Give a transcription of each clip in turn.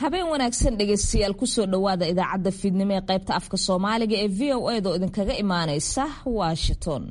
habeen wanaagsan dhegaystayaal kusoo dhowaada idaacadda fiidnimo ee qaybta afka soomaaliga ee v o eda oo idinkaga imaaneysa washington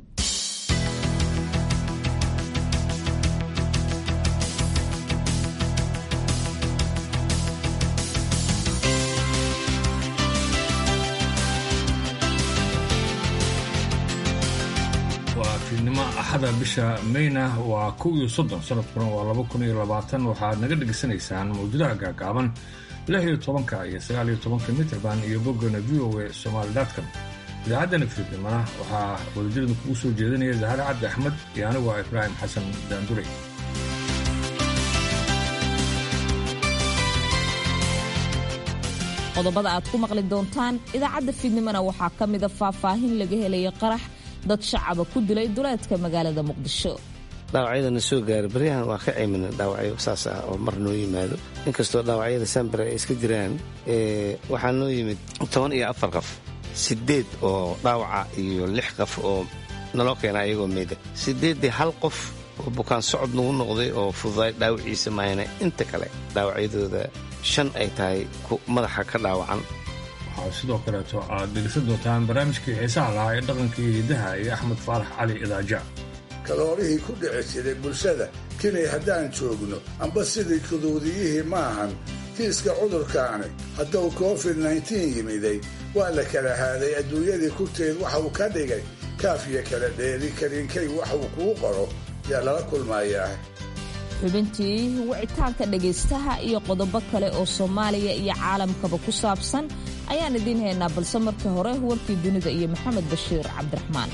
waa fiidnimo axada bisha mayna waa kow iyo soddon sanadkuna waa laba kun iyo labaatan waxaad naga dhegaysanaysaan mawjadaha gaagaaban lix iyo tobanka iyo sagaal iyo tobanka mitrband iyo boggana v o a somaali dotcom idaacaddana fiidnimana waxaa wadajirada kugu soo jeedinaya zahare cabdi axmed iyo anigu ah ibraahim xasan daandure qodobada aad ku maqli doontaan idaacadda fiidnimona waxaa ka mida faahfaahin laga helaya qarax dad shacaba ku dilay duleedka magaalada muqdisho dhaawacyadana soo gaara baryahan waa ka cimina dhaawacyo saas ah oo mar noo yimaado inkastoo dhaawacyada sambare ay iska jiraan waxaa noo yimid toban iyo afar qof sideed oo dhaawaca iyo lix qof oo naloo keena ayagoo meeda sideeddii hal qof oo bukaan socod nagu noqday oo fududaay dhaawaciisa maayana inta kale dhaawacyadooda shan ay tahay madaxa ka dhaawacan waxaa sidoo kaleeto aad dhegaysan doontaan barnaamijkii xiisaha lahaa ee dhaqankii hidaha iyo axmed faarax cali idaaja kaloolihii ku dhici jiray bulshada kinay haddaan joogno amba sidii kuduudiyihii ma ahan kiiska cudurkaani hadduu covid nneteen yimiday waa la kala haaday adduunyadii kurteed waxa uu ka dhigay kaafiya kala dheeri kariinkay waxuu kuu qoro yaa lala kulmayaa xubintii wicitaanka dhegaystaha iyo qodobo kale oo soomaaliya iyo caalamkaba ku saabsan ayaan idiin haynaa balse markii hore warkii dunida iyo maxamed bashiir cabdiraxmaan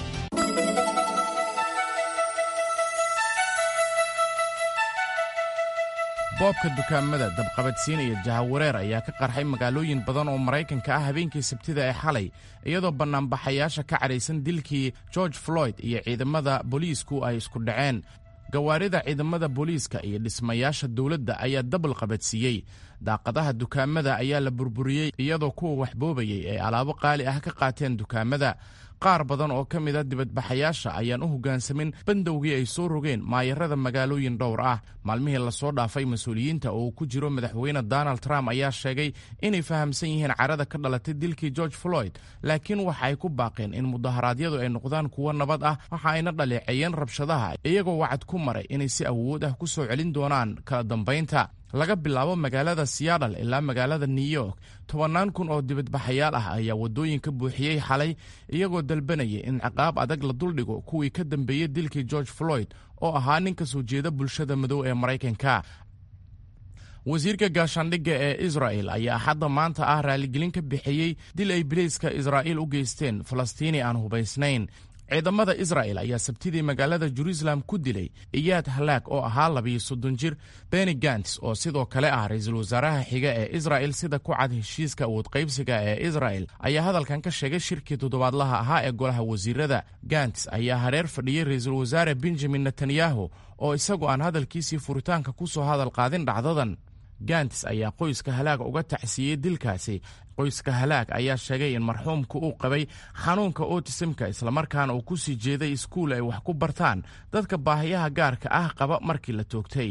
boobka dukaamada dabqabadsiinaya jahawareer ayaa ka qarxay magaalooyin badan oo maraykanka ah habeenkii sabtida ee xalay iyadoo bannaanbaxayaasha ka cadhaysan dilkii george floyd iyo ciidamada booliisku ay isku dhaceen gawaarida ciidamada booliiska iyo dhismayaasha dowladda ayaa dabal qabadsiiyey daaqadaha dukaamada ayaa la burburiyey iyadoo kuwa waxboobayay ay alaabo qaali ah ka qaateen dukaamada qaar badan oo ka mida dibadbaxayaasha ayaan u hoggaansamin bandowgii ay soo rogeen maayarada magaalooyin dhowr ah maalmihii lasoo dhaafay mas-uuliyiinta oo uu ku jiro madaxweyne donald trump ayaa sheegay inay fahamsan yihiin carada ka dhalatay dilkii george floyd laakiin waxa ay ku baaqeen in mudaharaadyadu ay noqdaan kuwo nabad ah waxa ayna dhaleeceeyeen rabshadaha iyagoo wacad ku maray inay si awood ah ku soo celin doonaan kala dambaynta laga bilaabo magaalada siyadal ilaa magaalada new york tobannaan kun oo dibadbaxayaal ah ayaa waddooyinka buuxiyey xalay iyagoo dalbanaya in ciqaab adag la duldhigo kuwii ka dambeeyey dilkii george floyd oo ahaa nin ka soo jeeda bulshada madow ee maraykanka wasiirka gaashaandhigga ee israa'el ayaa axadda maanta ah raaligelin ka bixiyey dil ay bilayska israa'iil u geysteen falastiini aan hubaysnayn ciidamada israa'el ayaa sabtidii magaalada jeruusalem ku dilay iyaad halaag oo ahaa labiyo soddon jir beni gants oo sidoo kale ah ra-iisul wasaaraha xiga ee isra'el sida ku cad heshiiska awood qaybsiga ee isra'el ayaa hadalkan ka sheegay shirkii toddobaadlaha ahaa ee golaha wasiirada gants ayaa hareer fadhiyey ra-iisul wasaare benjamin netanyahu oo isagu aan hadalkiisii furitaanka ku soo hadal qaadin dhacdadan gants ayaa qoyska halaag uga tacsiiyey dilkaasi qoyska halaag ayaa sheegay in marxuumku uu qabay xanuunka otisimka islamarkaana uu ku sii jeeday iskuul ay wax ku bartaan dadka baahiyaha gaarka ah qaba markii la toogtay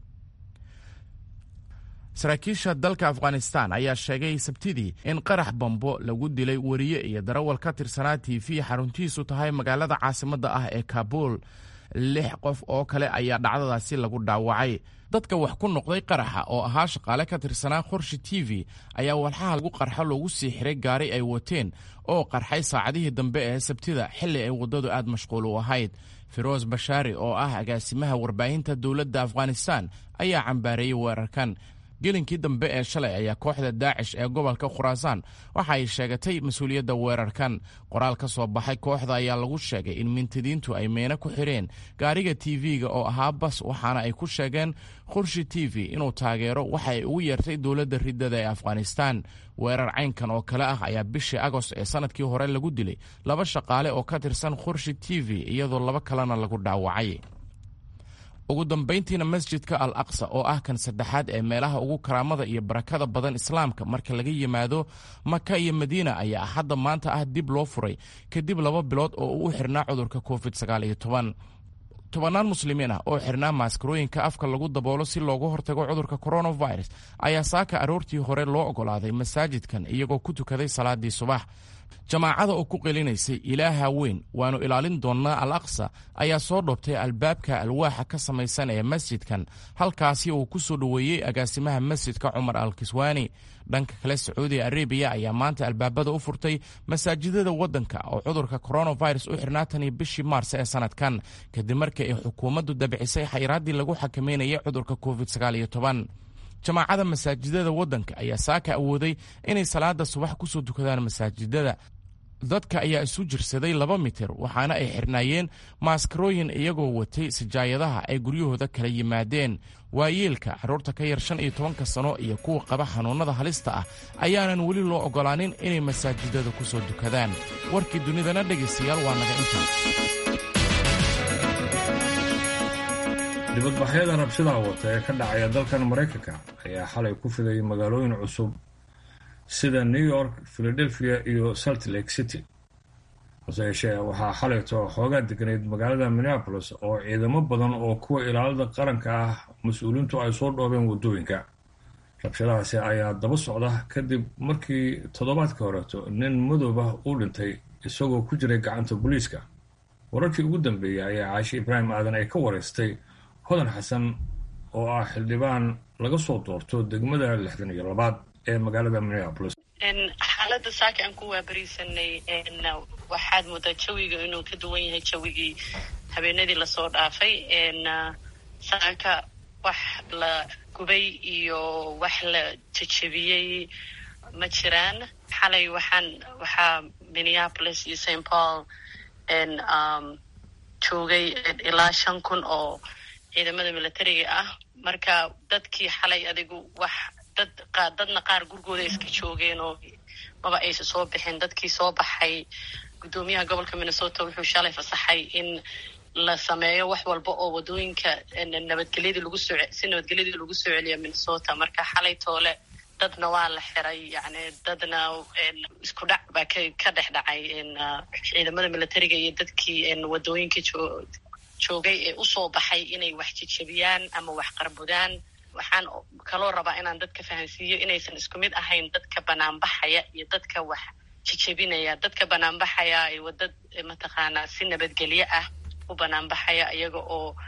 saraakiisha dalka afghanistan ayaa sheegay sabtidii in qarax bambo lagu dilay weriye iyo darawal ka tirsanaa t v xaruntiisu tahay magaalada caasimadda ah ee kabuul lix qof oo kale ayaa dhacdadaasi lagu dhaawacay dadka wax ku noqday qaraxa oo ahaa shaqaale ka tirsanaa qorshi t v ayaa walxaha lagu qarxo loogu sii xiray gaari ay wateen oo qarxay saacadihii dambe ee sabtida xilli ay waddadu aad mashquul u ahayd firoos bashaari oo ah agaasimaha warbaahinta dowladda afghanistan ayaa cambaareeyey weerarkan gelinkii dambe ee shalay ayaa kooxda daacish ee gobolka khuraasaan waxa ay sheegatay mas-uuliyadda weerarkan qoraal ka soo baxay kooxda ayaa lagu sheegay in mintidiintu ay meena ku xidheen gaariga t v-ga oo ahaa bas waxaana ay ku sheegeen khurshi t v inuu taageero waxa ay ugu yeertay dowladda riddada ee afghanistan weerar caynkan oo kale ah ayaa bishii agost ee sanadkii hore lagu dilay laba shaqaale oo ka tirsan khurshi t v iyadoo laba kalena lagu dhaawacay ugu dambayntiina masjidka al aqsa oo ah kan saddexaad ee meelaha ugu karaamada iyo barakada badan islaamka marka laga yimaado maka iyo madiina ayaa axadda maanta ah dib loo furay kadib laba bilood oo uu u xirnaa cudurka covid tobannaan muslimiin ah oo xirnaa maaskarooyinka afka lagu daboolo si loogu hortago cudurka coronavirus ayaa saaka aroortii hore loo ogolaaday masaajidkan iyagoo ku tukaday salaadii subax jamaacada oo ku qelinaysay ilaaha weyn waannu ilaalin doonnaa al aqsa ayaa soo dhoobtay albaabka alwaaxa ka samaysan ee masjidkan halkaasi uu ku soo dhoweeyey agaasimaha masjidka cumar al kiswaani dhanka kale sacuudi arabiya ayaa maanta albaabada u furtay masaajidada waddanka oo cudurka coronavirus u xirnaa tan iyo bishii maars ee sanadkan kadib markii ay xukuumaddu dabcisay xayraaddii lagu xakameynayay cudurka covid jamaacada masaajidada waddanka ayaa saaka awooday inay salaada subax ku soo dukadaan masaajidada dadka ayaa isu jirsaday laba mitir waxaana ay xirnaayeen maaskarooyin iyagoo watay sijaayadaha ay guryahooda kala yimaadeen waayeelka carruurta ka yar shan iyo tobanka sano iyo kuwa qaba xanuunnada halista ah ayaanan weli loo oggolaanin inay masaajidada ku soo dukadaan warkii dunidana dhegaystayaal waa naga inta dibadbaxyada rabshadaha wata ee ka dhacaya dalkan maraykanka ayaa xalay ku fiday magaalooyin cusub sida new york philadelphia iyo salt lake city hase yeeshee waxaa xalayto xoogaa deganayd magaalada minneapolis oo ciidamo badan oo kuwa ilaalada qaranka ah mas-uuliintu ay soo dhoobeen waddooyinka rabshadahaasi ayaa daba socda kadib markii toddobaadka horeeto nin madoob ah uu dhintay isagoo ku jiray gacanta booliiska wararkii ugu dambeeyey ayaa caashi ibraahim aadan ay ka wareystay hodan xasan oo ah xildhibaan laga soo doorto degmada lixdan iyo labaad ee magaalada minneapolis xaaladda saaka aan ku waabariisanay waxaad moodaa jawiga inuu ka duwan yahay jawigii habeenadii lasoo dhaafay saaka wax la gubay iyo wax la jejebiyey ma jiraan xalay waxaan waxaa minneapolis iyo st paul joogay ilaa shan kun oo ciidamada militariga ah marka dadkii xalay adigu wax dad dadna qaar gurigooda iska joogeen oo maba aysa soo bixin dadkii soo baxay guddoomiyaha gobolka minnesota wuxuu shalay fasaxay in la sameeyo wax walba oo wadooyinka nabadgelyadii lagu soo si nabadgelyadii lagu soo celiya minnesota marka xalay toole dadna waa la xiray yani dadna isku dhac baa ka ka dhex dhacay ciidamada militariga iyo dadkii wadooyinka joogay ee usoo baxay inay wax jejebiyaan ama wax qarbudaan waxaan kaloo rabaa inaan dadka fahansiiyo inaysan isku mid ahayn dadka banaanbaxaya iyo dadka wax jejebinaya dadka banaanbaxaya ay wadad mataqaanaa si nabadgelyo ah u banaanbaxaya iyaga oo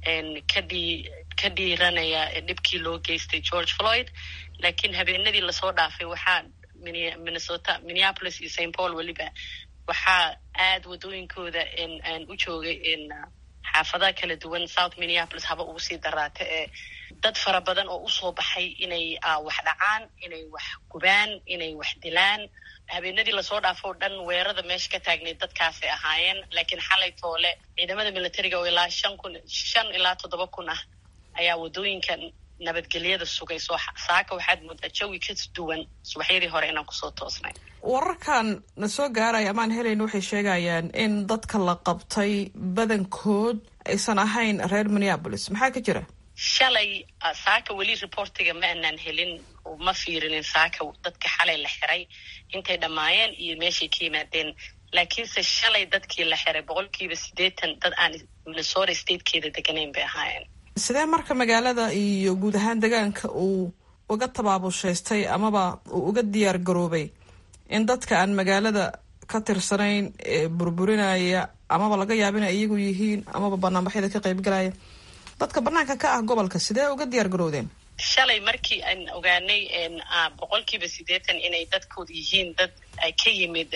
ka dhii ka dhiiranaya dhibkii loo geystay george floyd laakiin habeenadii lasoo dhaafay waxaa minnesota minneapolis iyo st paul weliba waxaa aada wadooyinkooda u joogay xaafadaha kala duwan south minneapolis haba ugu sii daraata ee dad fara badan oo usoo baxay inay wax dhacaan inay wax gubaan inay wax dilaan habeenadii lasoo dhaafo o dhan weerada meesha ka taagnayd dadkaasay ahaayeen laakiin xalay toole ciidamada militariga oo ilaa shan kun shan ilaa toddoba kun ah ayaa wadooyinka nabadgelyada sugay soo saaka waxaad moodaa jawi ka duwan subaxyadii hore inaan kusoo toosnay wararkan na soo gaaraya amaan helayn waxay sheegayaan in dadka la qabtay badankood aysan ahayn reer minneapolis maxaa ka jira shalay saaka weli reportiga ma aanaan helin ma fiirinin saaka dadka xalay la xiray intay dhammaayeen iyo meeshay ka yimaadeen laakiinse shalay dadkii la xiray boqolkiiba siddeetan dad aan minnesota statekeeda deganayn bay ahaayeen sidee marka magaalada iyo guud ahaan degaanka uu uga tabaabushaystay amaba uu uga diyaar garoobay in dadka aan magaalada ka tirsanayn ee burburinaya amaba laga yaaba inay iyagu yihiin amaba banaanbaxyada ka qaybgalaya dadka banaanka ka ah gobolka sidee uga diyaar garowdeen shalay markii aan ogaanay boqolkiiba siddeetan inay dadkooda yihiin dad ka yimid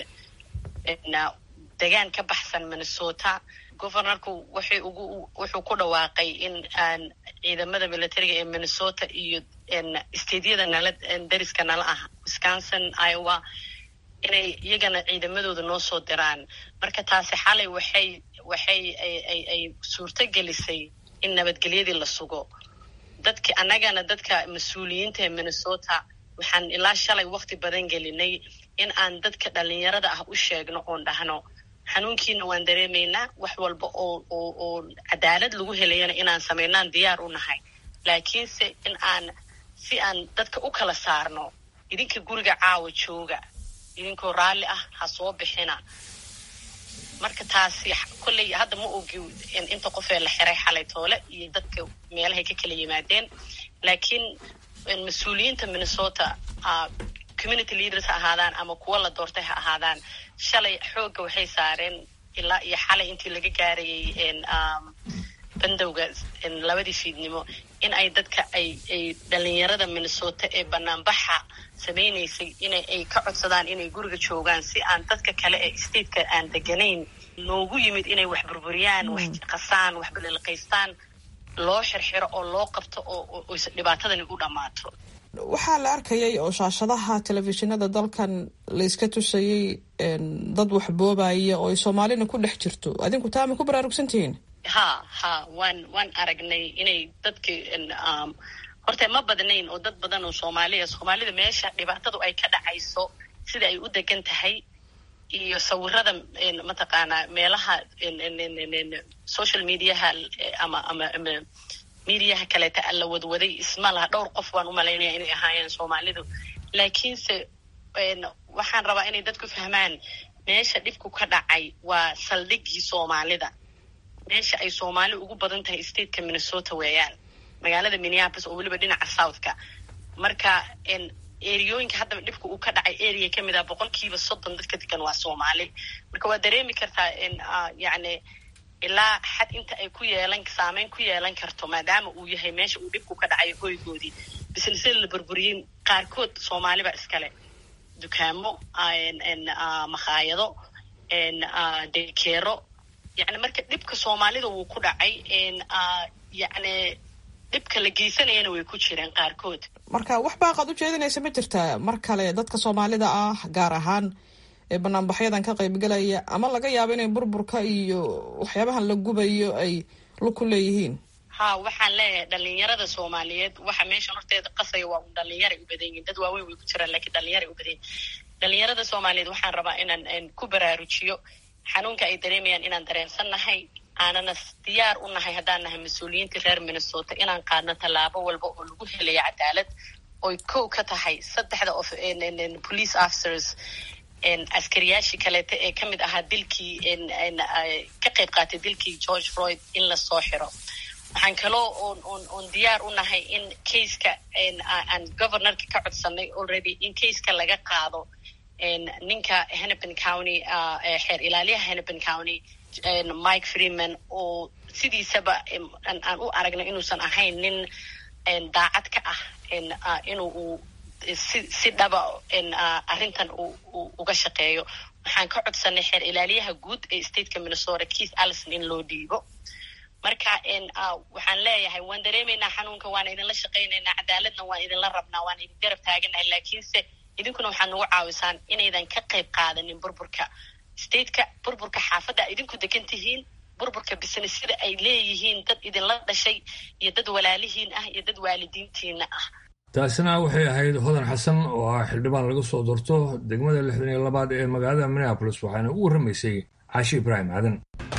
degaan ka baxsan minnesota governorku wuxuu ugu wuxuu ku dhawaaqay in aan ciidamada militariga ee minnesota iyo stadyada nala dariska nala ah wisconsin iowa inay iyagana ciidamadooda noo soo diraan marka taasi xalay waxay waxay ay suurto gelisay in nabadgelyadii la sugo dadki annagana dadka mas-uuliyiinta ee minnesota waxaan ilaa shalay wakti badan gelinay in aan dadka dhalinyarada ah u sheegno oon dhahno xanuunkiina waan dareemaynaa wax walba oo oo oo cadaalad lagu helayana inaan samaynaan diyaar u nahay laakiinse in aan si aan dadka u kala saarno idinka guriga caawa jooga idinkoo raalli ah ha soo bixina marka taasi kolley hadda ma ogi inta qofee la xiray xalay toole iyo dadka meelahay ka kala yimaadeen laakiin mas-uuliyiinta minnesota community leaders ha ahaadaan ama kuwa la doortay ha ahaadaan shalay xoogga waxay saareen ilaa iyo xalay intii laga gaarayay bandowga labadii fiidnimo in ay dadka ay ay dhalinyarada minnesota ee banaanbaxa samaynaysay in ay ka codsadaan inay guriga joogaan si aan dadka kale ee stateka aan deganayn loogu yimid inay wax burburiyaan wax qasaan wax baliliqaystaan loo xirxiro oo loo qabto oo dhibaatadani u dhammaato waxaa la arkayay oo shaashadaha telefishinada dalkan layska tusayay dad wax boobaya oo ay soomaalina ku dhex jirto adinku taa ma ku baraarugsantihiin ha ha waan waan aragnay inay dadki horta ma badnayn oo dad badan oo soomaaliya soomaalida meesha dhibaatadu ay ka dhacayso sida ay u degan tahay iyo sawirada mataqaanaa meelaha social mediaha ama ama ama mediaha kaleeta la wadwaday isma laha dhowr qof baan umalaynaya inay ahaayeen soomaalidu laakiinse waxaan rabaa inay dadku fahmaan meesha dhibku ka dhacay waa saldhigii soomaalida meesha ay soomaali ugu badan tahay stateka minnesota weeyaan magaalada minneapolis oo weliba dhinaca southka marka eriyooyinka haddaba dhibka uu ka dhacay area kamid ah boqolkiiba soddon dadka degan waa soomaali marka waa dareemi kartaa yani ilaa xad inta ay ku yeelan saameyn ku yeelan karto maadaama uu yahay meesha uu dhibku ka dhacay hoygoodii bisnisada la burburiyey qaarkood soomaaliba iskale dukaamo makhaayado dekeero yani marka dhibka soomaalida wuu ku dhacay yani dhibka la geysanayana way ku jireen qaarkood marka wax baaqaad u jeedinaysa ma jirtaa mar kale dadka soomaalida ah gaar ahaan ee banaanbaxyadan ka qaybgalaya ama laga yaabo inay burburka iyo waxyaabahan la gubayo ay lug ku leeyihiin ha waxaan leeyahay dhalinyarada soomaaliyeed waxa meeshan horteeda qasaya waa un dhalinyaray u badan yihin dad waaweyn way ku jiraan lakiin dhalinyaray u badan yihin dhalinyarada soomaaliyeed waxaan rabaa inaan ku baraarujiyo xanuunka ay dareemayaan inaan dareensannahay aanana diyaar u nahay haddaan nahay mas-uuliyiinta reer minnesota inaan qaadno tallaabo walba oo lagu helayo cadaalad oy kow ka tahay saddexda of police officers askariyaashii kaleeta ee ka mid ahaa dilkii ka qayb qaatay dilkii george floyd in lasoo xiro waxaan kaloo on on on diyaar u nahay in caseka aan governorka ka codsanay already in caseka laga qaado ninka hennepin county xeer ilaaliyaha hennepin county mike freeman oo sidiisaba aan u aragno inuusan ahayn nin daacad ka ah inuu uu si si dhaba arrintan uu uga shaqeeyo waxaan ka codsanay xeer ilaaliyaha guud ee stateka minnesota keith allison in loo dhiibo marka waxaan leeyahay waan dareemaynaa xanuunka waan idinla shaqaynaynaa cadaaladna waan idinla rabnaa waan idin garab taaganahay laakiinse idinkuna waxaad nagu caawisaan inaydan ka qayb qaadanin burburka stateka burburka xaafadda idinku degan tihiin burburka businessyada ay leeyihiin dad idinla dhashay iyo dad walaalihiin ah iyo dad waalidiintiina ah taasina waxay ahayd hodan xasan oo ah xildhibaan laga soo doorto degmada lixdan iyo labaad ee magaalada minneabolis waxaana u warramaysay caashi ibraahim aadan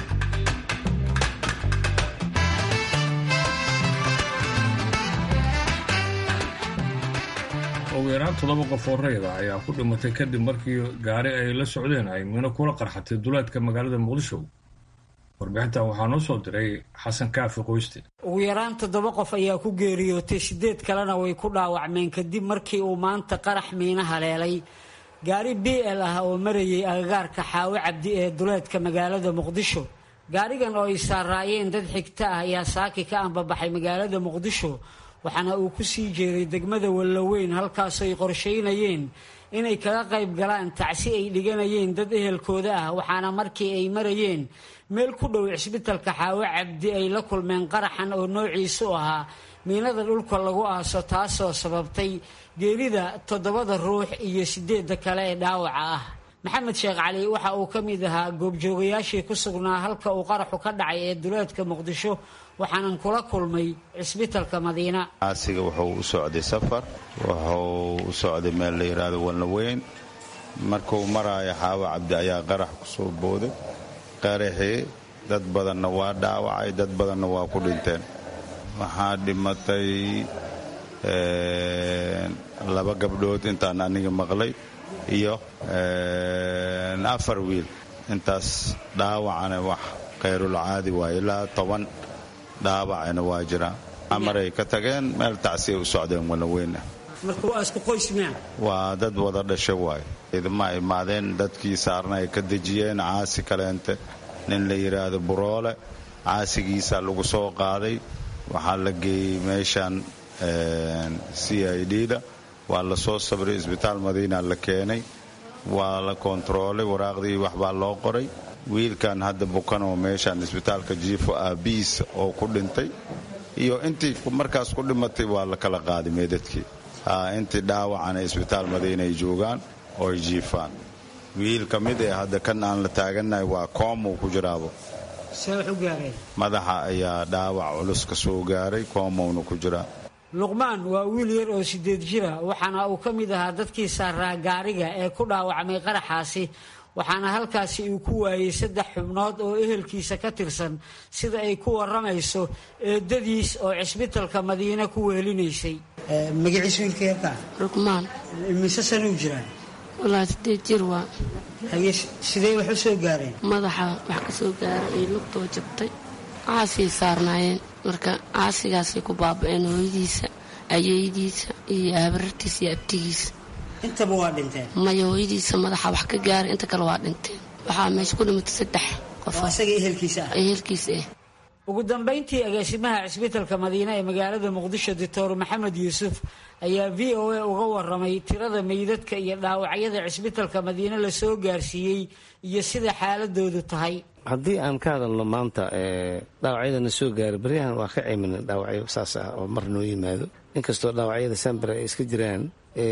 ugu yaraan toddoba qof oo rayda ayaa ku dhimatay kadib markii gaari ay la socdeen ay mino kula qarxatay duleedka magaalada muqdisho warbixintan waxaa noo soo diray xasan kaafi qoyste ugu yaraan toddoba qof ayaa ku geeriyootay siddeed kalena way ku dhaawacmeen kadib markii uu maanta qarax miino haleelay gaari b l ah oo marayay agagaarka xaawo cabdi ee duleedka magaalada muqdisho gaarigan oo ay saaraayeen dad xigta ah ayaa saaki ka ambabaxay magaalada muqdisho waxaana uu ku sii jeeday degmada wallaweyn halkaasoo ay qorshaynayeen inay kaga qayb galaan tacsi ay dhiganayeen dad ehelkooda ah waxaana markii ay marayeen meel ku dhow cisbitalka xaawo cabdi ay la kulmeen qaraxan oo noociisu ahaa miinada dhulka lagu aaso taasoo sababtay geerida toddobada ruux iyo sideedda kale ee dhaawaca ah maxamed sheekh cali waxa uu ka mid ahaa goobjoogayaashii ku sugnaa halka uu qaraxu ka dhacay ee duleedka muqdisho waxaanan kula kulmay cisbitalka madiina asiga wuxuu u socday safar wuxuu u socday meel la yidhaahdo walnaweyn markuu maraayo xaawo cabdi ayaa qarax ku soo booday qaraxii dad badanna waa dhaawacay dad badanna waa ku dhinteen waxaa dhimatay laba gabdhood intaan aniga maqlay iyo afar wiil intaas dhaawacana wax khayrulcaadi waa ilaa toban dhaawacana waa jira amaray ka tageen meel tacsiya u socdeen walaweyn ah marka waa isku qoys miya waa dad wada dhasho waaye idma imaadeen dadkii saarna ay ka dejiyeen caasi kaleente nin la yidhaahdo buroole caasigiisa lagu soo qaaday waxaa la geeyey meeshan c i d da waa la soo sabray isbitaal madiina la keenay waa la kontaroolay waraaqdii waxbaa loo qoray wiilkan hadda bukan oo meeshan isbitaalka jiifo aabiis oo ku dhintay iyo intii markaas ku dhimatay waa la kala qaaday meedadkii intii dhaawacana isbitaal madiina ay joogaan oo ay jiifaan wiil ka mid ee hadda kan aan la taagannahay waa koomuu ku jiraabo see wax u gaareen madaxa ayaa dhaawac culus ka soo gaaray koomowna ku jiraa luqmaan waa wiil yar oo sideed jira waxaana uu ka mid ahaa dadkii saaraa gaariga ee ku dhaawacmay qaraxaasi waxaana halkaasi uu ku waayey saddex xubnood oo ehelkiisa ka tirsan sida ay ku waramayso eedadiis oo cisbitalka madiine ku wehelinaysay magaciis wiilka yarkaa luqmaan mise sanuu jiraan walaa sideed jir waa haye sidee wax u soo gaareen madaxa wax ka soo gaaray ay lugtoo jabtay caasii saarnaayeen marka caasigaasay ku baaba'een hooyadiisa ayeydiisa iyo habarartiisa iyo abtigiisa intaba waa dhinteen maya hooyadiisa madaxa wax ka gaaray inta kale waa dhinteen waxaa meesha ku dhimatay saddex qof oo isaga ehelkiisa ah ehelkiisa ah ugu dambayntii agaasimaha cisbitalka madiine ee magaalada muqdisho doctor maxamed yuusuf ayaa v o a uga waramay tirada meydadka iyo dhaawacyada cisbitalka madiine lasoo gaarsiiyey iyo sida xaaladoodu tahay haddii aan ka hadalno maanta dhaawacyadana soo gaaray baryahan waa ka cimina dhaawacyo saas ah oo mar noo yimaado inkastoo dhaawacyada sambare ay iska jiraan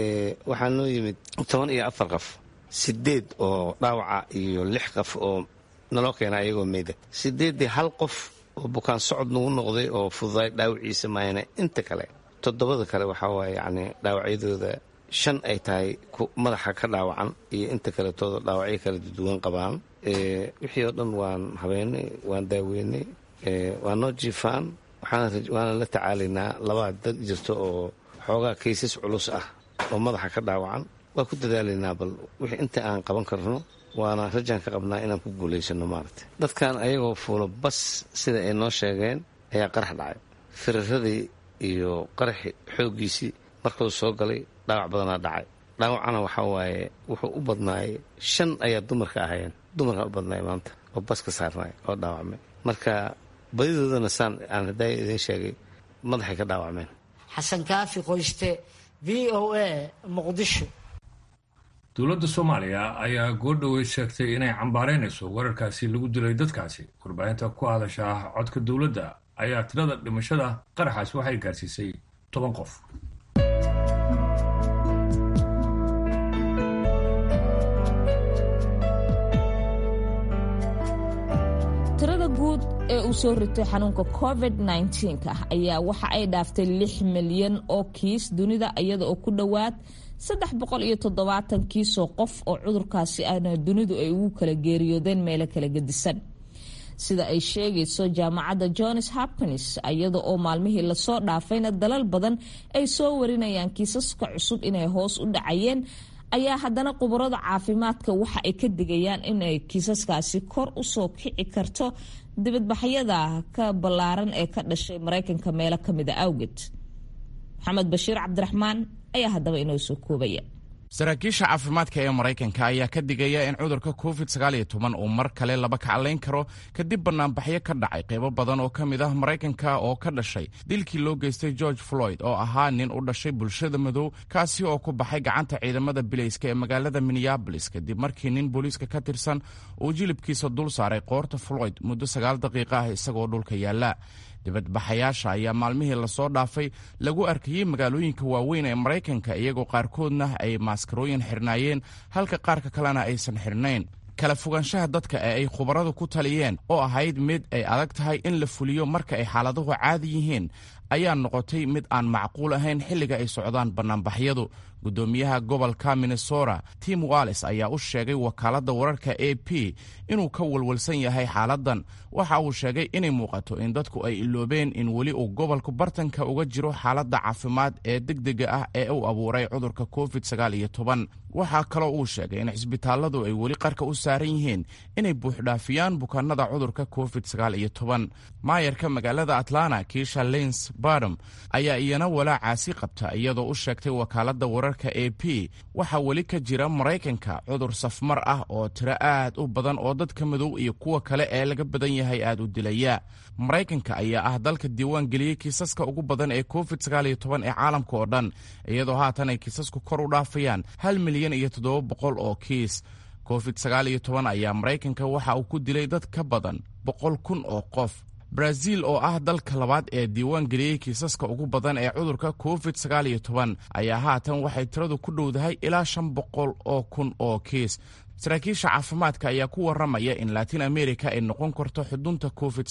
waxaa noo yimid toban iyo afar qof sideed oo dhaawaca iyo lix qof oo naloo keena ayagoo meyda sideeddii hal qof oo bukaan socod nagu noqday oo fududaay dhaawaciisa maayana inta kale toddobada kale waxaa waaye yacni dhaawacyadooda shan ay tahay madaxa ka dhaawacan iyo inta kaletooda dhaawacyo kala duwan qabaan wixii oo dhan waan habeynay waan daaweynay waa noo jiifaan waana la tacaalaynaa labaa dad jirto oo xoogaa kaysas culus ah oo madaxa ka dhaawacan waa ku dadaalaynaa bal wixii inta aan qaban karno waana rajaan ka qabnaa inaan ku guulaysano maaragta dadkan ayagoo fuulo bas sida ay noo sheegeen ayaa qarax dhacay firaradii iyo qaraxi xooggiisii markuu soo galay dhaawac badanaa dhacay dhaawacana waxaa waaye wuxuu u badnaayay shan ayaa dumarka ahayeen dumarkaa u badnaay maanta oo baska saarnaay oo dhaawacmay marka badidoodana saan aan haddaa idiin sheegay madaxay ka dhaawacmeen xasan kaafi qoyste v o a muqdisho dowladda soomaaliya ayaa goordhoweyd sheegtay inay cambaaraynayso weerarkaasi lagu dilay dadkaasi warbaahinta ku hadasha codka dowladda ayaa tirada dhimashada qaraxaas waxay gaarsiisay toban qof tirada guud ee uu soo ritay xanuunka covid -19 ayaa waxa ay dhaaftay lix milyan oo kiis dunida iyada oo ku dhowaad saddex boqol iyo toddobaatan kiisoo qof oo cudurkaasi ahna dunidu ay ugu kala geeriyoodeen meelo kala gedisan sida ay sheegayso jaamacadda johns hopkins iyada oo maalmihii lasoo dhaafayna dalal badan ay soo warinayaan kiisaska cusub inay hoos u dhacayeen ayaa haddana khubarada caafimaadka waxa ay ka digayaan inay kiisaskaasi kor usoo kici karto dibadbaxyada ka ballaaran ee ka dhashay maraykanka meelo kamida awgeed maxamed bashiir cabdiraxmaan ayaa haddaba inoo soo koobaya saraakiisha caafimaadka ee maraykanka ayaa ka digaya in cudurka covid uu mar kale laba kaclayn karo kadib banaanbaxyo ka dhacay qaybo badan oo ka mid ah maraykanka oo ka dhashay dilkii loo geystay george floyd oo ahaa nin u dhashay bulshada madow kaasi oo ku baxay gacanta ciidamada bilayska ee magaalada minneabolis kadib markii nin booliiska ka tirsan uu jilibkiisa dul saaray qoorta floyd muddo sagaal daqiiqa ah isagoo dhulka yaalla dibadbaxayaasha ayaa maalmihii lasoo dhaafay lagu arkayey magaalooyinka waaweyn ee maraykanka iyagoo qaarkoodna ay maaskarooyin xirnaayeen halka qaarka kalena aysan xirnayn kala fogaanshaha dadka ee ay khubaradu ku taliyeen oo ahayd mid ay adag tahay in la fuliyo marka ay xaaladuhu caadi yihiin ayaa noqotay mid aan macquul ahayn xilliga ay socdaan bannaanbaxyadu guddoomiyaha gobolka minnesota tim wallis ayaa u sheegay wakaaladda wararka a p inuu ka walwalsan yahay xaaladdan waxa uu sheegay inay muuqato in dadku ay iloobeen in weli uu gobolku bartanka uga jiro xaaladda caafimaad ee degdega ah ee uu abuuray cudurka covid waxaa kaloo uu sheegay in cisbitaalladu ay weli qarka u saaran yihiin inay buuxdhaafiyaan bukaanada cudurka covid maayarka magaalada atlanta kiisha lins badom ayaa iyana walaacaasi qabta iyadoo u sheegtay wakaaladda wararka a p waxaa weli ka jira maraykanka cudur safmar ah oo tiro aad u badan oo dadka madow iyo kuwa kale ee laga badan yahay aad u dilaya maraykanka ayaa ah dalka diiwaan geliyey kiisaska ugu badan ee covid ee caalamka oo dhan iyadoo haatan ay kiisasku kor u dhaafayaan hal milyan iyo toddoba boqol oo kiis covid ayaa maraykanka waxa uu ku dilay dad ka badan boqol kun oo qof brazil oo ah dalka labaad ee diiwaan geliyey kiisaska ugu badan ee cudurka covid ayaa haatan waxay tiradu ku dhowdahay ilaa shan boqol oo kun oo kiis saraakiisha caafimaadka ayaa ku waramaya in latin america ay noqon karto xudunta covid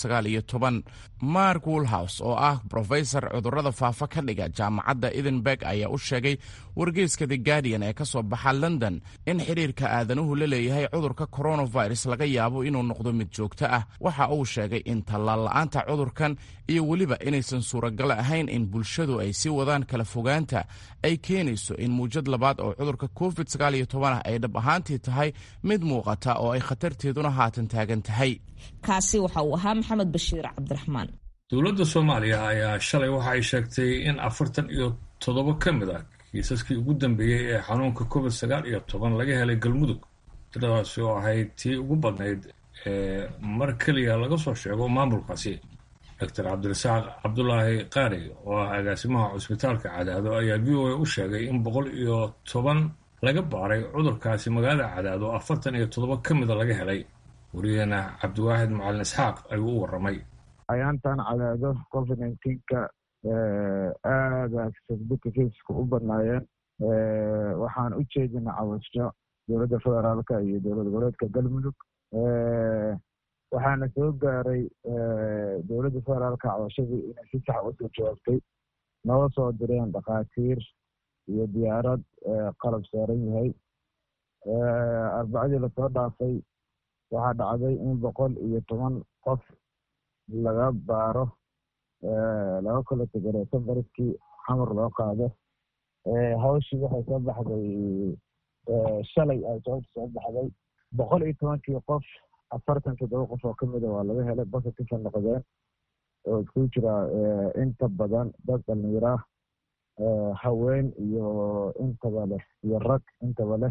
mark woolhouse oo ah brofesor cudurada faafa ka dhiga jaamacadda edinburg ayaa u sheegay wargeyska the guardian ee ka soo baxa london in xidhiirka aadanuhu la leeyahay cudurka coronavirus laga yaabo inuu noqdo mid joogto ah waxa uu sheegay in tallaal la-aanta cudurkan iyo weliba inaysan suuragal ahayn in bulshadu ay sii wadaan kala fogaanta ay keenayso in muujad labaad oo cudurka covid ah ay dhab ahaantii tahay mid muuqata oo ay khatarteeduna haatan taagan tahay kaasi waxa uu ahaa maxamed bashiir cabdiraxmaan dowladda soomaaliya ayaa shalay waxa ay sheegtay in afartan iyo toddoba ka mid ah kiisaskii ugu dambeeyey ee xanuunka covid sagaal iyo toban laga helay galmudug tiradaasi oo ahayd tii ugu badnayd ee mar keliya laga soo sheego maamulkaasi doctor cabdirasaaq cabdulaahi qaari oo ah agaasimaha cusbitaalka cadaado ayaa v o a u sheegay in boqol iyo toban laga baaray cudurkaasi magaalada cadaado afartan iyo toddoba ka mida laga helay wariyaheena cabdiwaaxid macalin isxaaq ayuu u waramay ayaantan cadaado covid nineteenka aada facebooka keiska u badnaayeen waxaan u jeedina cawasho dowladda federaalka iyo dowlad goboleedka galmudug waxaana soo gaaray dowladda federaalka cawashadii inay si sax usoo jawaabtay noo soo direen dhakhaatiir iyo diyaarad qalab saaran yahay arbacadii lasoo dhaafay waxaa dhacday in boqol iyo toban qof laga baaro laga kala tegareeso bariskii xamar loo qaado hawshii waxay soo baxday shalay ay sababta soo baxday boqol iyo tobankii qof afartan toddoba qof oo kamida waa laga helay positive noqdeen oo isku jira inta badan dad dhalinyara haween iyo intaba leh iyo rag intaba leh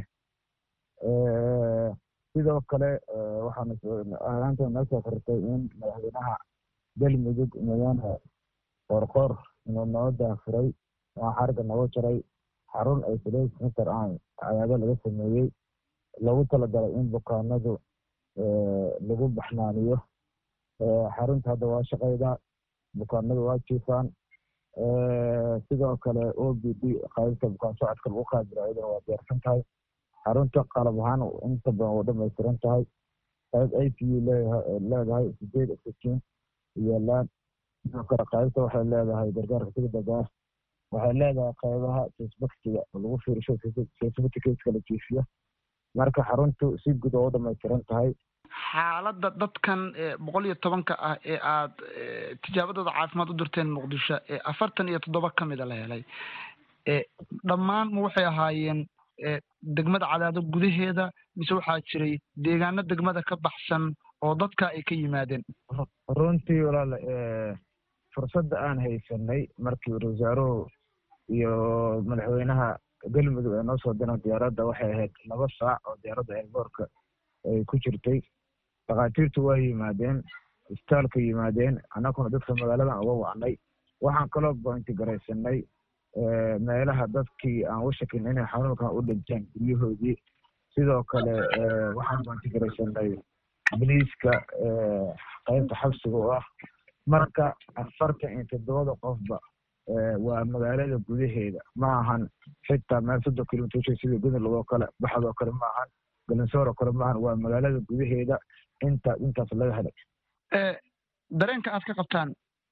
sidoo kale waxaanaanta noo soo kortay in madaxweynaha galmudug mudane qoorqoor inuu noo daafuray oo xariga nooga jaray xarun isolate center aan cadaado laga sameeyey loogu talagalay in bukaanadu lagu baxnaaniyo xarunta hadda waa shaqayda bukaanadu waa jiifaan sidoo kale o b d qaybta bukaan socodka lagu qaadiro ayadana waa diyaarsan tahay xarunta qalab ahaan inta badan waa dhamaystiran tahay qayb i p u leedahay sideed oxygen yaalaan sidoo kale qaybta waxay leedahay gargaarka degdega ah waxay leedahay qaybaha sesbaktiga oo lagu fiirisho sesbaticaska la jiifiyo marka xaruntu si guud oo u dhamaystiran tahay xaaladda dadkan boqol iyo tobanka ah ee aad tijaabadooda caafimaad u dirteen muqdisho ee afartan iyo toddoba ka mida la helay dhammaan ma waxay ahaayeen degmada cadaado gudaheeda mise waxaa jiray deegaano degmada ka baxsan oo dadka ay ka yimaadeen runtii walaal fursadda aan haysanay markii wasaaruhu iyo madaxweynaha galmudug ay noo soo direen diyaaradda waxay ahayd laba saac oo diyaaradda eerboorka ay ku jirtay dhakhaatiirtu waa yimaadeen isbitaalka yimaadeen annaguna dadka magaaladan uga wacnay waxaan kaloo bointi garaysanay meelaha dadkii aan u shakin inay xanuunkan u dhinteen guryahoodii sidoo kale waxaan bointi garaysanay biliiska qaybta xabsiga oo ah marka afartan iyo toddobada qofba waa magaalada gudaheeda ma ahan xitaa meel soddon kilomitr sida gudul oo kale baxdoo kale ma ahan galansoor oo kale ma ahan waa magaalada gudaheeda inta intaas laga helay dareenka aad ka qabtaan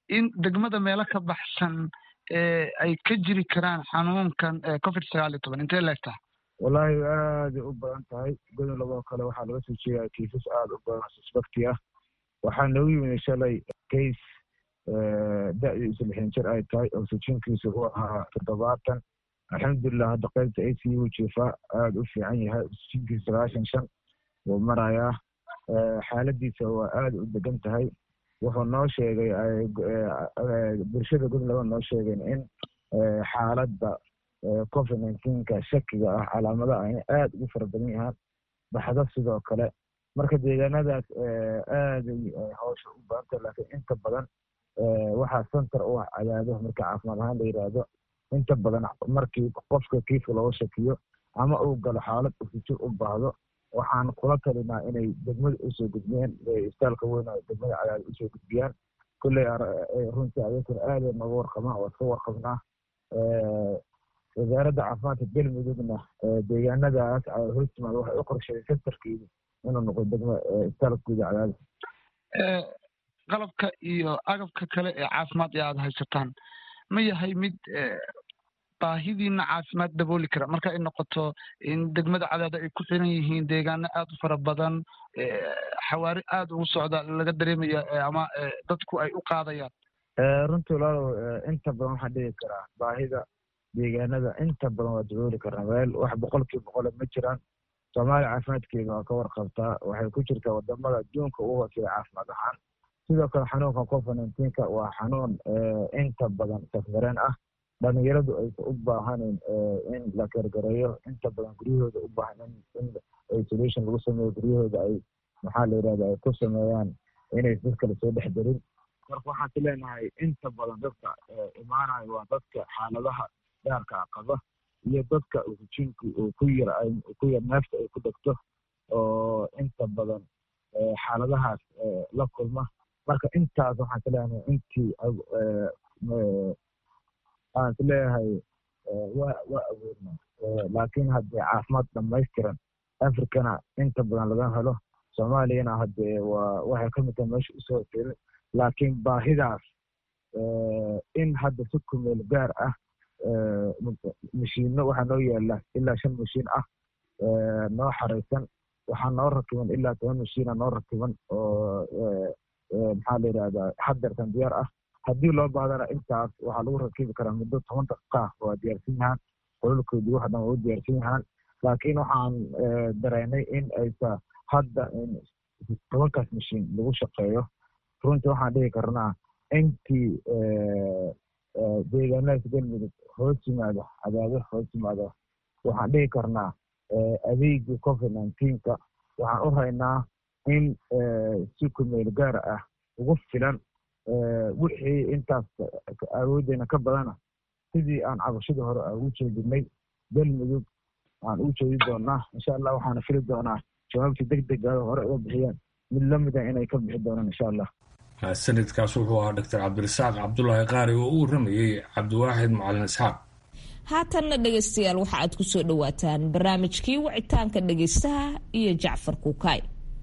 in degmada meelo ka baxsan ay ka jiri karaan xanuunkan covid sagaal iyo toban intee leegtaha wallaahi aaday u badan tahay godob oo kale waxaa laga soo jeedaa kiisas aada u badan suspecti ah waxaa noogu yimid shalay case da-diisu lixdan jir ay tahay oxygenkiisu uu ahaa toddobaatan alxamdulilah hadda qaybta a c u jiifaa aada u fiican yahay oxygenkiisu sagaashan shan wuu marayaa xaaladiisa waa aada u degan tahay wuxuu noo sheegay bulshada godob noo sheegeen in xaaladda covid nineteenka shakiga ah calaamadaha inay aada ugu fara badan yahaan baxdo sidoo kale marka deegaanadaas aaday hawsha u badantah laakiin inta badan waxaa center u ah cadaado marka caafimaad ahaan la yidhaahdo inta badan markii qofka kiiska looga shakiyo ama uu galo xaalad usijir u baahdo waxaan kula talinaa inay degmada usoo gudbiyaan istaalka weyn degmada cadaado usoo gudbiyaan kulley runtii ayakuna aaday nooga warqabaan waa iska warqabnaa wasaaradda caafimaadka galmudugna deegaanadaas hostimaad waxay u qorsheeyay sentarkeedu inuu noqdo degma istaalka guuda cadaado qalabka iyo agabka kale ee caafimaad ee aada haysataan ma yahay mid baahidiina caafimaad dabooli kara marka ay noqoto in degmada cadaado ay ku xiran yihiin deegaano aada u fara badan xawaari aada ugu socda laga dareemaya ama dadku ay u qaadayaan runtii walaalow inta badan waxaan dhigi karaa baahida deegaanada inta badan waa dabooli karnaa meel wax boqolkiiba boqole ma jiraan soomaaliya caafimaadkeeda waa ka warqabtaa waxay ku jirtaa wadamada adduunka ugu hooseeya caafimaad ahaan sidoo kale xanuunka covid nineteenka waa xanuun inta badan safmareen ah dhalinyaradu aysan u baahanin in la gargareeyo inta badan guryahooda u baahan in isolation lagu sameeyo guryahooda ay maxaa la yidhahda ay ku sameeyaan inay dad kale soo dhex darin marka waxaan ku leenahay inta badan dadka imaanayo waa dadka xaaladaha gaarka qaba iyo dadka oxygenku uu ku yar ku yar neefta ay ku dhegto oo inta badan xaaladahaas la kulma marka intaas waxaan ka leenahay intii aan is leeyahay waa waa awoodna laakiin haddee caafimaad dhamaystiran africana inta badan laga helo soomaaliyana haddee waa waxay ka mid tahay meesha usoo tiri laakiin baahidaas in hadda si kumeel gaar ah mashiino waxaa noo yaala ilaa shan mashiin ah noo xaraysan waxaa noo rakiban ilaa toban mashiina noo rakiban oo maxaa la yidhahdaa hadeertan diyaar ah haddii loo bahdana intaas waxaa lagu rakibi karaa muddo toban daqiiqa waa diyaarsan yahaan qololkoodii wax dhan waa u diyaarsan yahaan laakiin waxaan dareynay in aysa hadda tobankaas mashiin lagu shaqeeyo runtii waxaan dhihi karnaa intii deegaanadaas galmudug hoos yimaado cadaado hoos yimaado waxaan dhihi karnaa adeegii covid nineteenka waxaan u haynaa in si kumeel gaar ah ugu filan wixii intaas awooddeena ka badana sidii aan cabashadii hore ugu jeedinay galmudug aan ugu jeedi doonaa insha allah waxaana fili doonaa jawaabtii deg dega hore uga bixiyeen mid lamida inay ka bixi doonaan insha allah sanadkaas wuxuu ahaa doctor cabdirasaaq cabdulaahi qaari oo u waramayey cabdiwaaxid macalin isxaaq haatanna dhegaystayaal waxa aad ku soo dhowaataan barnaamijkii wicitaanka dhegaystaha iyo jacfar kuukaay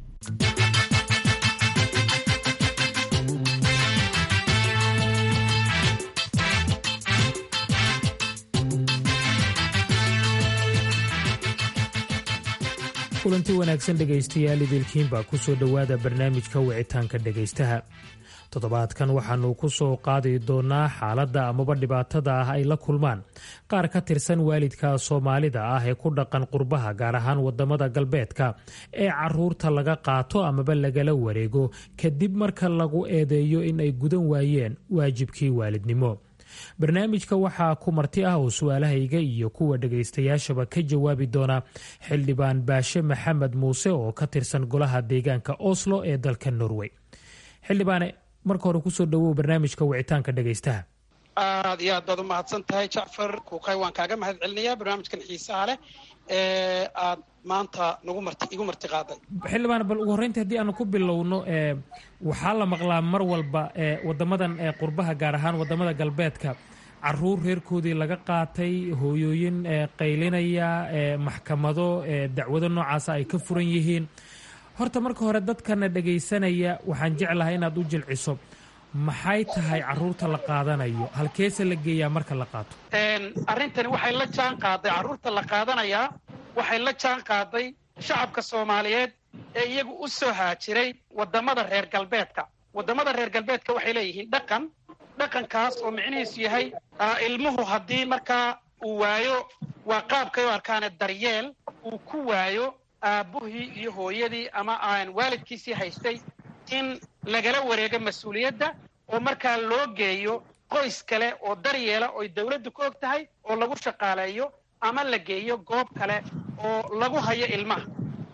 kulanti wanaagsan dhegaystayaal idilkiin baa ku soo dhowaada barnaamijka wicitaanka dhegaystaha toddobaadkan waxaannu ku soo qaadi doonnaa xaaladda amaba dhibaatada ah ay la kulmaan qaar ka tirsan waalidka soomaalida ah ee ku dhaqan qurbaha gaar ahaan waddamada galbeedka ee caruurta laga qaato amaba lagala wareego kadib marka lagu eedeeyo in ay gudan waayeen waajibkii waalidnimo barnaamijka waxaa ku marti ah oo su-aalahayga iyo kuwa dhagaystayaashaba ka jawaabi doona xildhibaan baashe maxamed muuse oo ka tirsan golaha deegaanka oslo ee dalka norway xildhibaane marka hore kusoo dhawow barnaamijka wicitaanka dhegaystaha aad iyo aad baad u mahadsan tahay jacfar kuukay waan kaaga mahad celinayaa barnaamijkan xiisaha leh ee aad maanta nagu marti igu marti qaaday xildhibaan bal ugu horreyntii haddii aanu ku bilowno waxaa la maqlaa mar walba wadamadan qurbaha gaar ahaan wadamada galbeedka caruur reerkoodii laga qaatay hooyooyin qaylinaya maxkamado dacwado noocaasa ay ka furan yihiin horta marka hore dadkana dhagaysanaya waxaan jeclahay inaad u jilciso maxay tahay carruurta la qaadanayo halkeese la geeyaa marka la qaato arrintani waxay la jaan qaaday carruurta la qaadanayaa waxay la jaan qaaday shacabka soomaaliyeed ee iyagu u soo haajiray waddamada reer galbeedka waddamada reer galbeedka waxay leeyihiin dhaqan dhaqankaas oo micnihiisu yahay ilmuhu haddii markaa uu waayo waa qaabkay u arkaane daryeel uu ku waayo aabbuhii iyo hooyadii ama aan waalidkiisii haystay in lagala wareego mas-uuliyadda oo markaa loo geeyo qoys kale oo daryeela oy dawladdu ka og tahay oo lagu shaqaaleeyo ama la geeyo goob kale oo lagu hayo ilmaha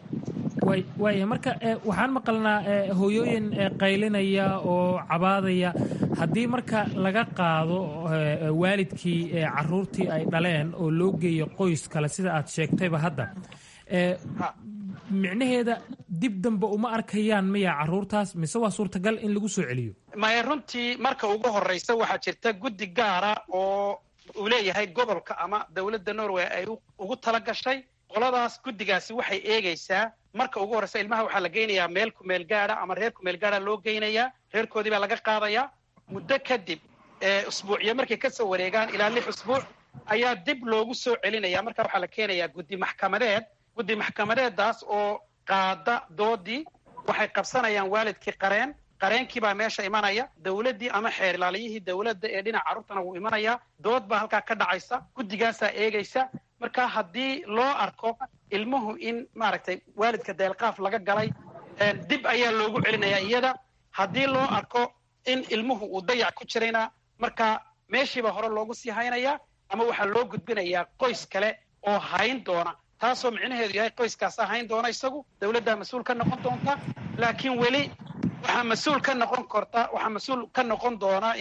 waaya marka waxaan maqalnaa hooyooyin qaylinaya oo cabaadaya haddii marka laga qaado waalidkii caruurtii ay dhaleen oo loo geeyo qoys kale sida aad sheegtayba hadda micnaheeda dib dambe uma arkayaan miya caruurtaas mise waa suurtagal in lagu soo celiyo maya runtii marka ugu horraysa waxaa jirta guddi gaara oo uu leeyahay gobolka ama dowladda norway ay ugu tala gashay qoladaas guddigaasi waxay eegaysaa marka ugu horraysa ilmaha waxaa la geynayaa meel kumeel gaada ama reer kumeel gaada loo geynayaa reerkoodii baa laga qaadayaa muddo kadib usbuucyo markay ka soo wareegaan ilaa lix usbuuc ayaa dib loogu soo celinaya marka waxaa la keenayaa guddi maxkamadeed guddi maxkamadeeddaas oo qaada doodii waxay qabsanayaan waalidkii qareen qareenkii baa meesha imanaya dawladdii ama xeer ilaaliyihii dawladda ee dhinaca carruurtana wuu imanayaa dood baa halkaa ka dhacaysa guddigaasaa eegaysa marka haddii loo arko ilmuhu in maaragtay waalidka deelqaaf laga galay dib ayaa loogu celinayaa iyada haddii loo arko in ilmuhu uu dayac ku jirayna marka meeshiibaa hore loogu sii haynayaa ama waxaa loo gudbinayaa qoys kale oo hayn doona taasoo micnaheedu yahay qoyskaasaa hayn doona isagu dawladdaa mas-uul ka noqon doonta laakiin weli waxaa mas-uul ka noqon korta waxaa mas-uul ka noqon doona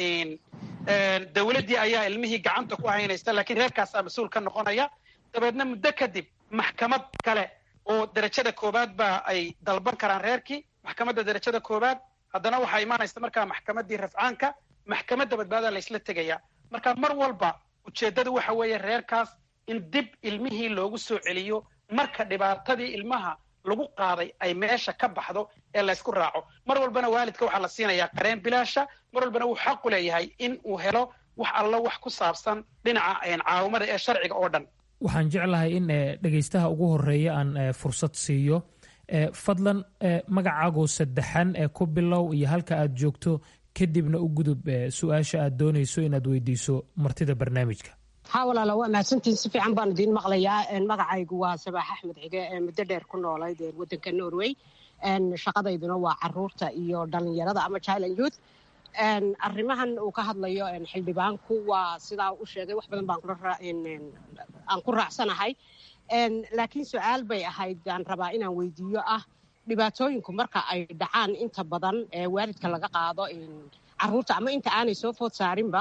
dawladdii ayaa ilmihii gacanta ku haynaysa laakiin reerkaasaa mas-uul ka noqonaya dabeedna muddo kadib maxkamad kale oo derajada koowaad baa ay dalban karaan reerkii maxkamadda derajada koowaad haddana waxaa imaanaysa markaa maxkamaddii rafcaanka maxkamadda badbaadaa laysla tegaya marka mar walba ujeeddadu waxa weeye reerkaas in dib ilmihii loogu soo celiyo marka dhibaatadii ilmaha lagu qaaday ay meesha ka baxdo ee laysku raaco mar walbana waalidka waxaa la siinayaa qareen bilaasha mar walbana wuu xaqu leeyahay in uu helo wax allo wax ku saabsan dhinaca caawimada ee sharciga oo dhan waxaan jeclahay in dhegaystaha ugu horeeya aan fursad siiyo fadlan magacaagoo saddexan ee ku bilow iyo halka aad joogto kadibna u gudub su-aasha aad doonayso inaad weydiiso martida barnaamijka haa walaala waa mahadsantihin si fiican baan idiin maqlayaa magacaygu waa sabaax axmed xige muddo dheer ku noolayd waddanka norway shaqadayduna waa caruurta iyo dhallinyarada ama chiland youth arrimahan uu ka hadlayo xildhibaanku waa sidaa u sheegay wax badan baan aan ku raacsanahay laakiin su-aal bay ahayd aan rabaa inaan weydiiyo ah dhibaatooyinku marka ay dhacaan inta badan waalidka laga qaado caruurta ama inta aanay soo food saarinba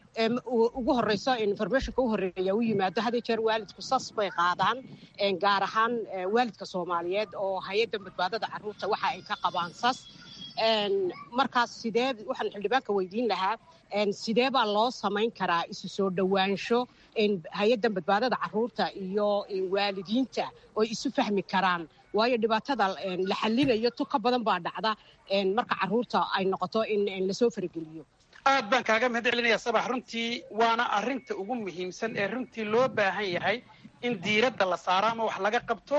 ugu horeyso informationka u horeeya u yimaado had jeer waalidku sas bay qaadaan gaar ahaan waalidka soomaaliyeed oo hay-adda badbaadada caruurta waxa ay ka qabaan sas markaas sidee waxaan xildhibaanka weydiin lahaa sidee baa loo samayn karaa isu soo dhowaansho hay-addan badbaadada caruurta iyo waalidiinta oo isu fahmi karaan waayo dhibaatada la xallinayo tu ka badan baa dhacda marka caruurta ay noqoto in lasoo farageliyo aad baan kaaga mahad celinaya sabax runtii waana arrinta ugu muhiimsan ee runtii loo baahan yahay in diiradda la saaro ama wax laga qabto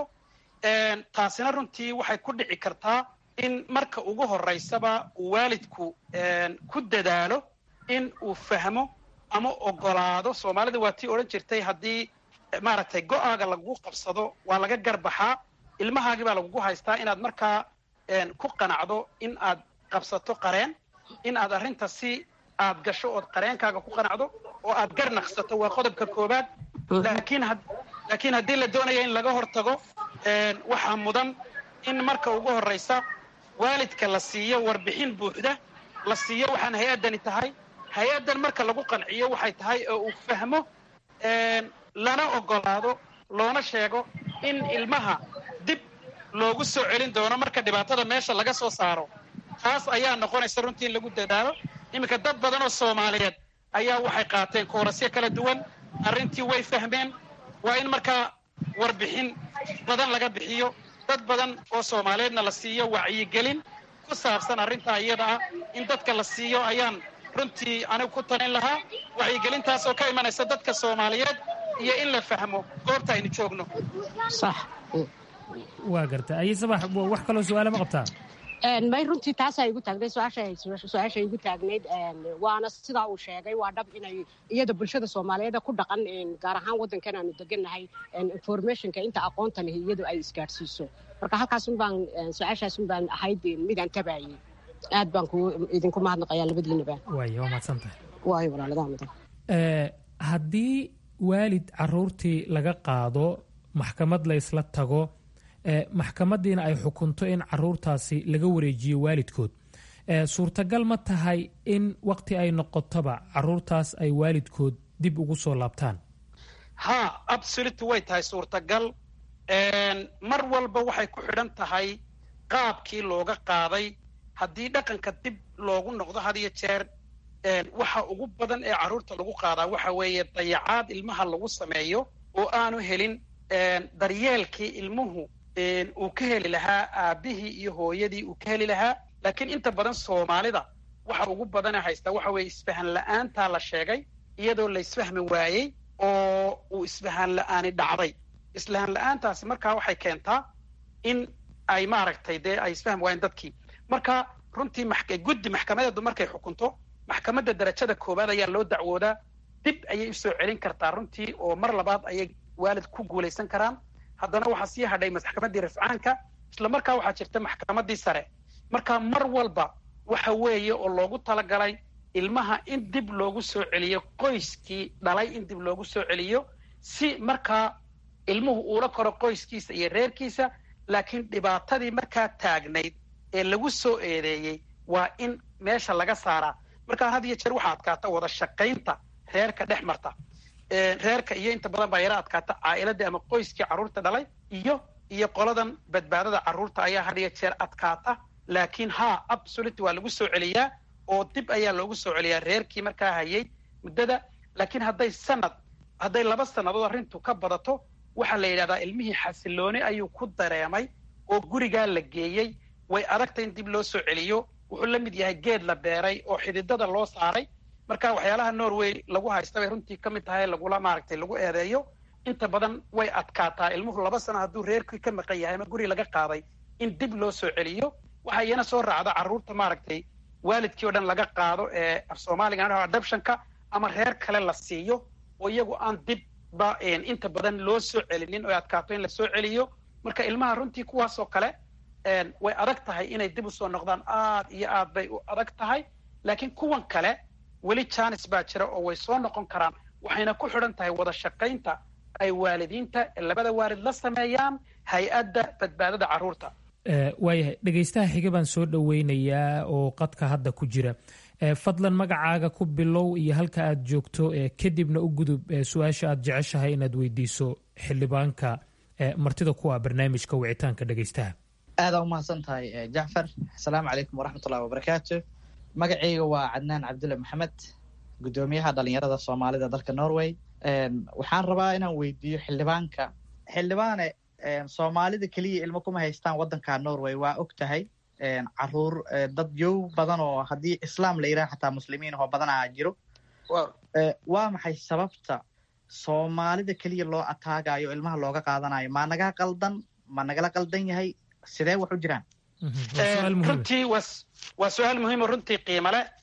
taasina runtii waxay ku dhici kartaa in marka ugu horeysaba uu waalidku ku dadaalo in uu fahmo ama ogolaado soomaalida waa tii odhan jirtay haddii maaragtay go-aaga lagu qabsado waa laga garbaxaa ilmahaagii baa lagugu haystaa inaad markaa ku qanacdo in aad qabsato qareen in aad arrinta si aad gasho ood qareenkaaga ku qanacdo oo aad gar naqsato waa qodobka koowaad laakiin laakiin haddii la doonaya in laga hortago waxaa mudan in marka ugu horreysa waalidka la siiyo warbixin buuxda la siiyo waxaan hay-addani tahay hay-addan marka lagu qanciyo waxay tahay oo uu fahmo lana ogolaado loona sheego in ilmaha dib loogu soo celin doono marka dhibaatada meesha laga soo saaro taas ayaa noqonaysa runtii in lagu dadaalo iminka dad badan oo soomaaliyeed ayaa waxay qaateen koorasyo kala duwan arrintii way fahmeen waa in markaa warbixin badan laga bixiyo dad badan oo soomaaliyeedna la siiyo wacyigelin ku ku saabsan arrintaa iyada ah in dadka la siiyo ayaan runtii anigu ku talin lahaa wacyigelintaas oo ka imanaysa dadka soomaaliyeed iyo in la fahmo goorta aynu joogno sax waa garta aye sabax wax kaloo su-aala ma qabtaa may runtii taasaa igu taagnayd su-aasha igu taagnayd waana sidaa uu sheegay waa dhab inay iyada bulshada soomaaliyeed ku dhaqan gaar ahaan waddankan aanu degannahay informationka inta aqoonta leh iyadu ay isgaadhsiiso marka halkaasun baan su-aashaasun baan ahayd midaan tabaayey aad baan ku idinku mahadnaqayaa labadiinaba waay waa mahadsan tahay waayo walaaladaa mudan haddii waalid caruurtii laga qaado maxkamad la ysla tago maxkamadiina ay xukunto in caruurtaasi laga wareejiyo waalidkood suurtagal ma tahay in waqti ay noqotoba caruurtaas ay waalidkood dib ugu soo laabtaan ha absolute way tahay suurtagal mar walba waxay ku xidhan tahay qaabkii looga qaaday haddii dhaqanka dib loogu noqdo had iyo jeer waxa ugu badan ee carruurta lagu qaadaa waxa weeye dayacaad ilmaha lagu sameeyo oo aanu helin daryeelkii ilmuhu uu ka heli lahaa aabbihii iyo hooyadii uu ka heli lahaa laakiin inta badan soomaalida waxa ugu badane haystaa waxa weeye isfahan la-aantaa la sheegay iyadoo la isfahmi waayey oo uu isfahan la-aani dhacday isfahan la-aantaasi markaa waxay keentaa in ay maaragtay dee ay isfahmi waayeen dadkii marka runtii guddi maxkamadeedu markay xukunto maxkamadda darajada koowaad ayaa loo dacwoodaa dib ayay usoo celin kartaa runtii oo mar labaad ayay waalid ku guulaysan karaan haddana waxaa sii hadhay maxkamaddii rafcaanka isla markaa waxaa jirta maxkamaddii sare marka mar walba waxa weeye oo loogu talagalay ilmaha in dib loogu soo celiyo qoyskii dhalay in dib loogu soo celiyo si markaa ilmuhu uula koro qoyskiisa iyo reerkiisa laakiin dhibaatadii markaa taagnayd ee lagu soo eedeeyey waa in meesha laga saaraa markaa had iyo jeer waxaa adkaata wada shaqaynta reerka dhex marta reerka iyo inta badan baa yara adkaata caa'iladii ama qoyskii carruurta dhalay iyo iyo qoladan badbaadada carruurta ayaa had iyo jeer adkaata laakiin ha absolute waa lagu soo celiyaa oo dib ayaa loogu soo celiyaa reerkii markaa hayay muddada laakiin hadday sanad hadday laba sannadood arrintu ka badato waxaa la yidhahdaa ilmihii xasilooni ayuu ku dareemay oo gurigaa la geeyey way adagta in dib loo soo celiyo wuxuu la mid yahay geed la beeray oo xididada loo saaray marka waxyaalaha norway lagu haysta bay runtii ka mid tahay lagula maaragtay lagu eedeeyo inta badan way adkaataa ilmuhu laba sano hadduu reerkii ka maqan yahay ama guri laga qaaday in dib loo soo celiyo waxaa iyana soo raacda carruurta maaragtay waalidkii oo dhan laga qaado ee af soomaaliga adoptionka ama reer kale la siiyo oo iyagu aan dibba inta badan loo soo celinin oo adkaato in la soo celiyo marka ilmaha runtii kuwaasoo kale way adag tahay inay dib usoo noqdaan aad iyo aad bay u adag tahay laakiin kuwan kale weli janis baa jira oo way soo noqon karaan waxayna ku xidhan tahay wada shaqaynta ay waalidiinta labada waalid la sameeyaan hay-adda badbaadada carruurta waayahay dhegaystaha xiga baan soo dhoweynayaa oo qadka hadda ku jira fadlan magacaaga ku bilow iyo halka aad joogto kadibna u gudub su-aasha aad jeceshahay inaad weydiiso xildhibaanka martida kuwa barnaamijka wicitaanka dhegaystaha aadaa umahadsan tahay jacfar asalaamu calaykum waraxmatullahi wabarakaatu magacayga waa cadnaan cabdulle maxamed guddoomiyaha dhalinyarada soomaalida dalka norway waxaan rabaa inaan weydiiyo xildhibaanka xildhibaane soomaalida keliya ilmo kuma haystaan waddanka norway waa og tahay caruur dad yow badan oo haddii islaam la yidhaha xataa muslimiin oo badanaa jiro waa maxay sababta soomaalida keliya loo ataagayo ilmaha looga qaadanayo ma naga qaldan ma nagala qaldan yahay sidee wax u jiraan runtii waa su-aal muhiimo runtii qiimo leh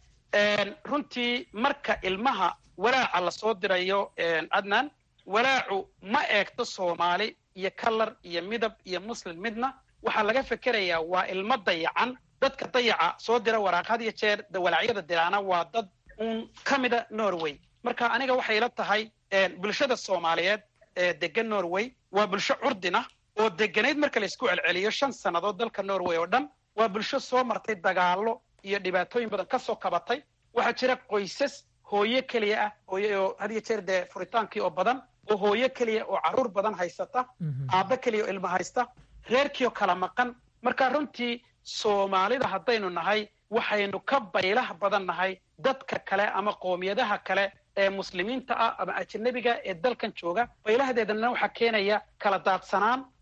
runtii marka ilmaha walaaca lasoo dirayo adnan walaacu ma eegto soomaali iyo kalar iyo midab iyo muslim midna waxaa laga fekerayaa waa ilmo dayacan dadka dayaca soo dira waraaq had iyo jeer walaacyada diraana waa dad uun ka mida norway marka aniga waxay ila tahay bulshada soomaaliyeed ee degan norway waa bulsho curdina oo deganayd marka laysku celceliyo shan sannadood dalka norway oo dhan waa bulsho soo martay dagaallo iyo dhibaatooyin badan ka soo kabatay waxaa jira qoysas hooyo keliya ah oo had iyo jeer dee furitaankii oo badan oo hooyo keliya oo carruur badan haysata aabbo keliya oo ilmo haysta reerkiioo kala maqan marka runtii soomaalida haddaynu nahay waxaynu ka baylah badan nahay dadka kale ama qoomiyadaha kale ee muslimiinta ah ama ajanabiga ee dalkan jooga baylahadeedana waxaa keenaya kala daadsanaan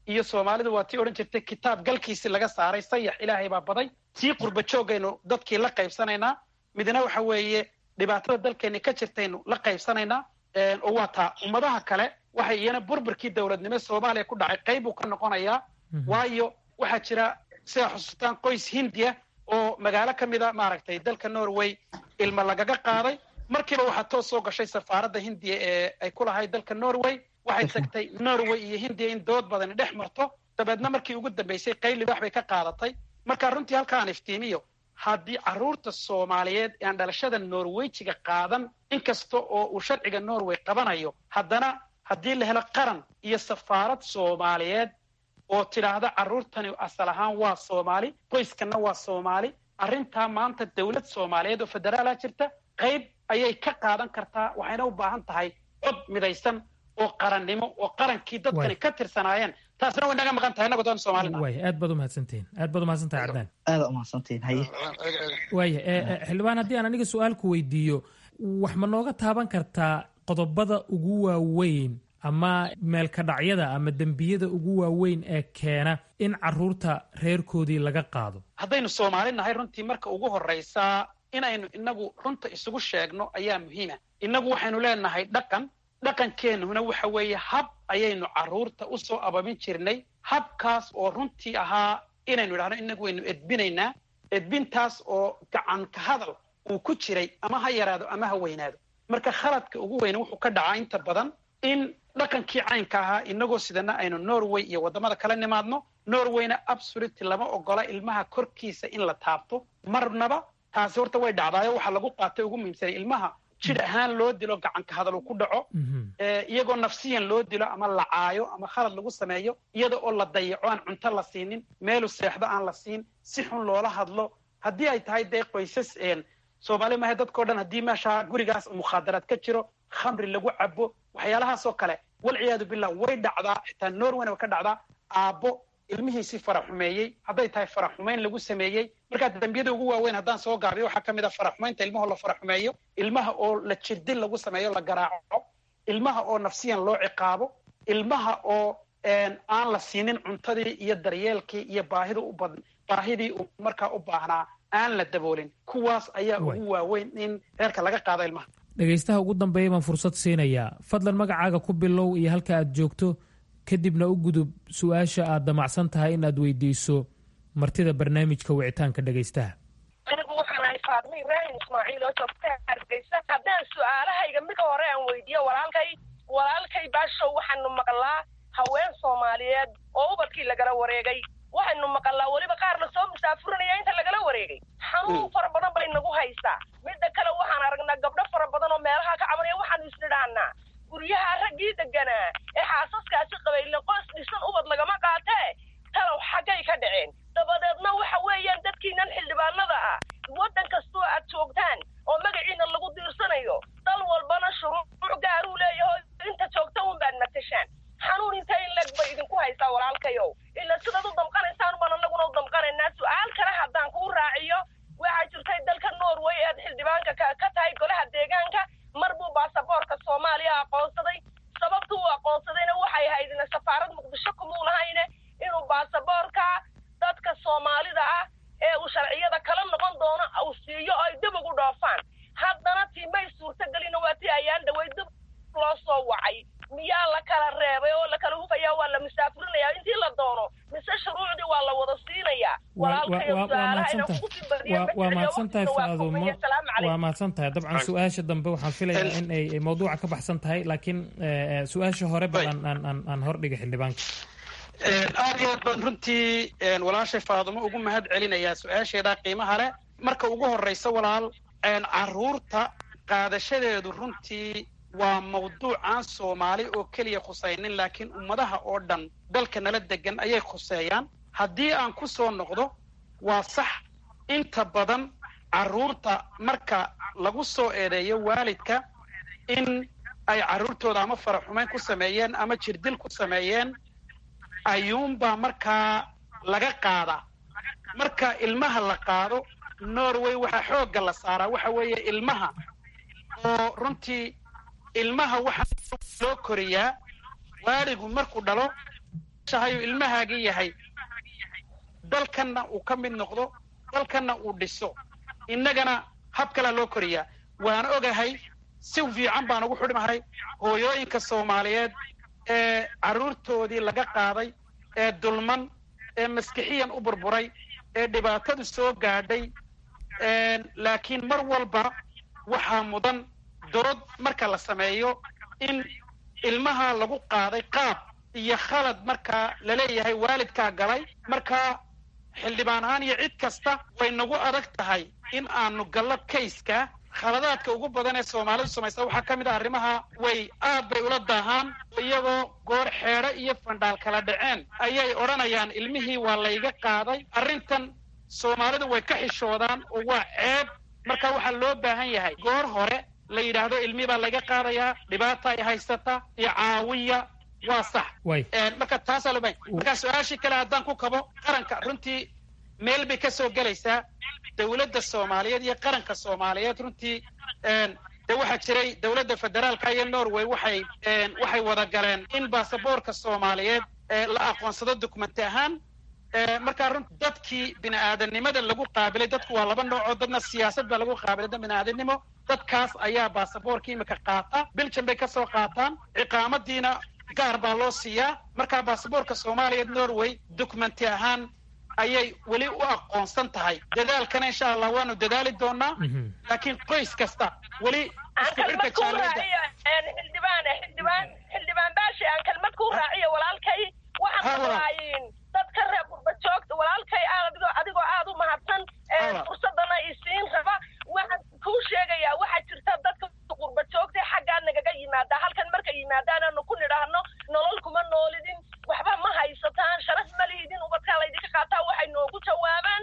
iyo soomaalidu waa tii odhan jirtay kitaab galkiisii laga saaray sayax ilaahay baa baday tii qurba joogaynu dadkii la qaybsanaynaa midna waxa weeye dhibaatada dalkeenni ka jirtaynu la qaybsanaynaa oo waa taa ummadaha kale waxay iyana burburkii dowladnimo soomaaliya ku dhacay qayb buu ka noqonayaa waayo waxaa jira sidaa xusuustaan qoys hindiya oo magaalo ka mid a maaragtay dalka norway ilma lagaga qaaday markiiba waxaa toos soo gashay safaaradda hindiya ee ay ku lahayd dalka norway waxay tagtay norway iyo hindiya in dood badani dhex marto dabeedna markii ugu dambaysay qayli wax bay ka qaadatay marka runtii halkaan iftiimiyo haddii carruurta soomaaliyeed ee aan dhalashada norweyjiga qaadan inkasta oo uu sharciga norway qabanayo haddana haddii la helo qaran iyo safaarad soomaaliyeed oo tidhaahda carruurtani asal ahaan waa soomaali qoyskanna waa soomaali arrintaa maanta dowlad soomaaliyeed oo federaala jirta qayb ayay ka qaadan kartaa waxayna u baahan tahay cod midaysan oo qarannimo oo qarankii dadkani ka tirsanaayeen taasna way naga maqan tahay innagu doon soomaalina waaya aad baad umahadsantihin aad baad umahadsantahay cadnaan aada umahadsantihin haye waaya xildhibaan haddii aan aniga su-aalku weydiiyo wax ma nooga taaban kartaa qodobada ugu waaweyn ama meelkadhacyada ama dembiyada ugu waaweyn ee keena in carruurta reerkoodii laga qaado haddaynu soomaali nahay runtii marka ugu horraysaa inaynu inagu runta isugu sheegno ayaa muhiima innagu waxaynu leenahay dhaqan dhaqankeennuna waxa weeye hab ayaynu carruurta u soo ababin jirnay habkaas oo runtii ahaa inaynu idhahno inagu waynu edbinaynaa edbintaas oo gacan ka hadal uu ku jiray ama ha yaraado ama ha weynaado marka khaladka ugu weyne wuxuu ka dhacaa inta badan in dhaqankii caynka ahaa inagoo sidana aynu norway iyo waddamada kala nimaadno norwayna absoluty lama ogola ilmaha korkiisa in la taabto marnaba taasi horta way dhacdaayo waxaa lagu qaatay ugu muhiimsanay ilmaha jidh ahaan loo dilo gacanka hadal uu ku dhaco iyagoo nafsiyan loo dilo ama la caayo ama khalad lagu sameeyo iyada oo la dayaco aan cunto la siinin meelu seexdo aan la siin si xun loola hadlo haddii ay tahay dee qoysas soomaali maaha dadkao dhan haddii meesha gurigaas mukhaadaraad ka jiro khamri lagu cabo waxyaalahaasoo kale walciyaadu billah way dhacdaa xitaa norwayna way ka dhacdaa aabbo ilmihiisii faraxumeeyey hadday tahay faraxumayn lagu sameeyey markaa dembiyada ugu waaweyn haddaan soo gaabiyo waxaa ka mid a faraxumaynta ilmahoo la faraxumeeyo ilmaha oo la jirdin lagu sameeyo la garaaco ilmaha oo nafsiyan loo ciqaabo ilmaha oo aan la siinin cuntadii iyo daryeelkii iyo baahida u bad baahidii uu markaa u baahnaa aan la daboolin kuwaas ayaa ugu waaweyn in reerka laga qaado ilmaha dhegaystaha ugu dambeeya baan fursad siinayaa fadlan magacaaga ku bilow iyo halka aad joogto kadibna u gudub su-aasha aad damacsan tahay in aad weydiiso martida barnaamijka wicitaanka dhegaystaha anigu waxaan ahay faadmo ibraahim ismaaciil oo joogta hargeysa haddaan su-aalahayga mid hore aan weydiiyo walaalkay walaalkay baashow waxaanu maqlaa haween soomaaliyeed oo ubadkii lagala wareegay waxaynu maqalnaa weliba qaar la soo musaafurinaya inta lagala wareegay xanuun fara badan bay nagu haysaa midda kale waxaan aragnaa gabdho fara badan oo meelaha ka cabanaya waxaanu isnidhaanaa guryaha raggii deganaa ee xaasaskaasi qabaylen qoys dhisan ubad lagama qaatee talow xaggay ka dhaceen dabadeedna waxa weeyaan dadkiinan xildhibaanada ah waddan kastoo aad joogtaan oo magaciina lagu diirsanayo dal walbana shuruuc gaaruu leeyaho inta joogta un baad matashaan xanuun inta in leg bay idinku haysaa walaalkayow ila sidaad u damqanaysaan baan annaguna u damqanaynaa su-aal kale haddaan kuu raaciyo waxaa jirtay dalka norway ead xildhibaanka ka tahay golaha deegaanka mar buu baasaboorka soomaaliya aqoonsaday sababta uu aqoonsadayna waxay ahayd ina safaarad muqdisho kumuu lahayne inuu baasaboorka dadka soomaalida ah ee uu sharciyada kala noqon doono uu siiyo ay dib ugu dhoofaan haddana tii may suurtagelina waa tii ayaan dhaway dib loo soo wacay miyaa la kala reebay oo la kala hufaya waa la musaafurinaya intii la doono mise shuruucdii waa la wada siinayaa waa mahadsan tahay faadumo waa mahadsan tahay dabcan su-aasha dambe waxaan filayaa in ay mawduuca ka baxsan tahay laakiin su-aasha hore ba aan hordhiga xildhibaanka aad iyo aad baan runtii walaashay faadumo ugu mahad celinayaa su-aasheedaa qiimaha leh marka ugu horraysa walaal carruurta qaadashadeedu runtii waa mawduuc aan soomaali oo keliya khusaynin laakiin ummadaha oo dhan dalka nala degan ayay khuseeyaan haddii aan ku soo noqdo waa sax inta badan carruurta marka lagu soo eedeeyo waalidka in ay carruurtooda ama faraxumayn ku sameeyeen ama jirdil ku sameeyeen ayuunbaa markaa laga qaadaa marka ilmaha la qaado norway waxaa xoogga la saaraa waxa weeye ilmaha oo runtii ilmaha waxaa loo koriyaa waaligu markuu dhalo jeceshahay ilmahaagii yahay dalkanna uu ka mid noqdo dalkanna uu dhiso innagana hab kalea loo koriyaa waan ogahay si fiican baan ugu xidhmahay hooyooyinka soomaaliyeed ee carruurtoodii laga qaaday ee dulman ee maskixiyan u burburay ee dhibaatadu soo gaadhay laakiin mar walba waxaa mudan dood marka la sameeyo in ilmaha lagu qaaday qaab iyo khalad markaa laleeyahay waalidkaa galay markaa xildhibaan ahaan iyo cid kasta way nagu adag tahay in aanu gallo kayska khaladaadka ugu badan ee soomaalidu samaysa waxaa ka mid ah arrimaha way aad bay ula daahaan iyagoo goor xeedho iyo fandhaal kala dhaceen ayay odhanayaan ilmihii waa layga qaaday arrintan soomaalidu way ka xishoodaan oo waa ceeb marka waxaa loo baahan yahay goor hore la yidhaahdo ilmihii baa layga qaadayaa dhibaata ay haysata iyo caawiya waa sax marka taasaa loo baahan marka su-aashii kale haddaan ku kabo qaranka runtii meel bay ka soo gelaysaa dowladda soomaaliyeed iyo qaranka soomaaliyeed runtii de waxaa jiray dowladda federaalka iyo norway waxay waxay wada galeen in baasaboorka soomaaliyeed la aqoonsado dokumenti ahaan markaa run dadkii bini aadanimada lagu qaabilay dadku waa laba noocoo dadna siyaasad baa lagu qaabilay dad bini aadanimo dadkaas ayaa baasaboorka imika qaata belgium bay kasoo qaataan ciqaamadiina gaar baa loo siiyaa markaa baasaboorka soomaaliyeed norway documenti ahaan ayay weli u aqoonsan tahay dadaalkana insha allah waanu dadaali doonaa laakiin qoys kasta weli isku xidhka jaaliyadda xildhibaan xildhibaan xildhibaan baashi aan kelmad ku raaciyo walaalkay waxaan rabaayin dadka reer qurba joogta walaalkay adigoo adigoo aad u mahadsan fursadana isiin raba waxaan kuu sheegayaa waxaa jirta dadka qurba joogta xaggaa nagaga yimaada halkan marka yimaadaananu ku nidhaahno nolol kuma noolidin waxba ma haysataan sharaf ma liidin ubadkaa laydinka qaataa waxay noogu jawaabaan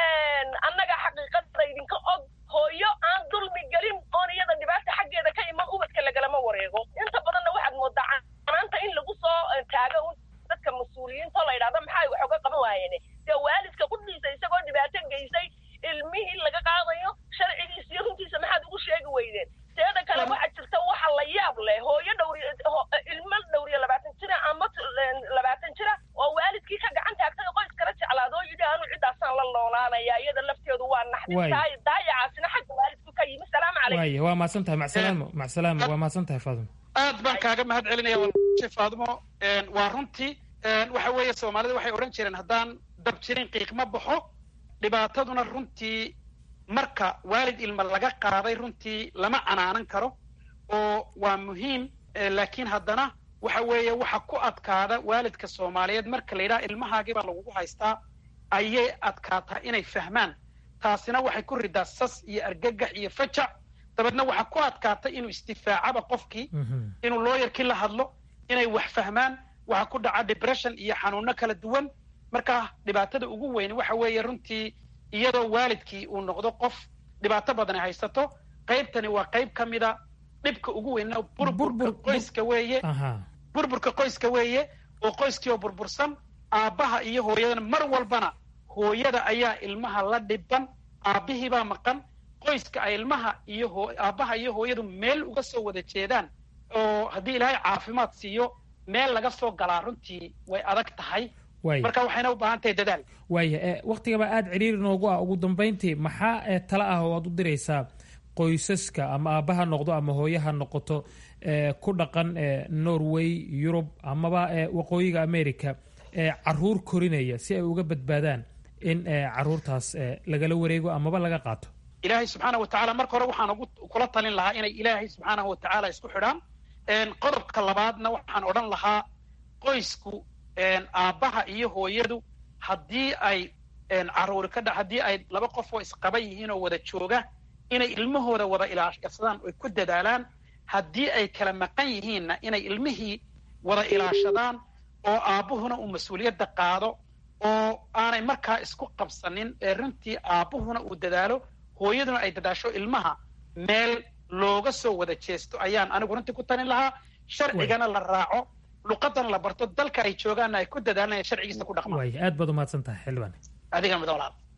annaga xaqiiqada idinka og hooyo aan dulmi gelin oon iyada dhibaata xaggeeda ka iman ubadka lagalama wareego inta badanna waxaad moodaa canaanta in lagu soo taago dadka mas-uuliyiinto la yidhahdo maxay wax oga qaban waayeen dee waalidka qudhiisa isagoo dhibaato geysay ilmihii laga qaadayo sharcigiisa iyo runtiisa maxaad ugu sheegi weydeen teeda kale waxaa jirta waxa la yaab leh hooyo dhowri ilmo dhowriyo labaatan jira ama labaatan jira oo waalidkii ka gacan taagtay qoys kala jeclaado oo yidhi anu ciddaasaan la noolaanaya iyada lafteedu waa naxdintahay daayacaasina xagga waalidku ka yimi salaamu calaykum waaya waa mahadsan tahay macsalaamo macsalaamo waa mahadsan tahay faadimo aad baan kaaga mahad celinaya walaashay faadimo waa runtii waxa weeye soomaalida waxay odhan jireen haddaan dab jirin qiiq ma baxo dhibaataduna runtii marka waalid ilma laga qaaday runtii lama canaanan karo oo waa muhiim laakiin haddana waxa weeye waxa ku adkaada waalidka soomaaliyeed marka la yidhaha ilmahaagii baa lagugu haystaa ayay adkaataa inay fahmaan taasina waxay ku ridaa sas iyo argagax iyo fajac dabeedna waxaa ku adkaata inuu istifaacaba qofkii inuu looyarkii la hadlo inay wax fahmaan waxaa ku dhaca depression iyo xanuuno kala duwan marka dhibaatada ugu weyn waxa weeye runtii iyadoo waalidkii uu noqdo qof dhibaato badan ay haysato qaybtani waa qayb ka mida dhibka ugu weynna burburka qoyska weeye burburka qoyska weeye oo qoyskii oo burbursan aabbaha iyo hooyadana mar walbana hooyada ayaa ilmaha la dhiban aabbihii baa maqan qoyska ay ilmaha iyo aabbaha iyo hooyadu meel uga soo wada jeedaan oo haddii ilaahay caafimaad siiyo meel laga soo galaa runtii way adag tahay marka waxayna u baahan tahay dadaal waaya waktigaba aada ciriiri noogu ah ugu dambayntii maxaa tala ah oo aad u diraysaa qoysaska ama aabbaha noqdo ama hooyaha noqoto ku dhaqan norway yurub amaba waqooyiga america caruur korinaya si ay uga badbaadaan in caruurtaas lagala wareego amaba laga qaato ilaahay subxaana wa tacala marka hore waxaan ugu kula talin lahaa inay ilaahay subxaanahu wa tacaala isku xidhaan qodobka labaadna waxaan odhan lahaa qoysku aabbaha iyo hooyadu haddii ay caruuri ka dha haddii ay laba qof oo isqaba yihiin oo wada jooga inay ilmahooda wada ilaashadaan oy ku dadaalaan haddii ay kala maqan yihiinna inay ilmihii wada ilaashadaan oo aabbuhuna uu mas-uuliyadda qaado oo aanay markaa isku qabsanin ee runtii aabbuhuna uu dadaalo hooyaduna ay dadaasho ilmaha meel looga soo wada jeesto ayaan anigu runtii ku talin lahaa sharcigana la raaco luqadana la barto dalka ay joogaanna ay ku dadaalanaya sharcigiisa ku dhaqmaan waaya aad baad umahadsan tahay xildhibaan adiga mid walaal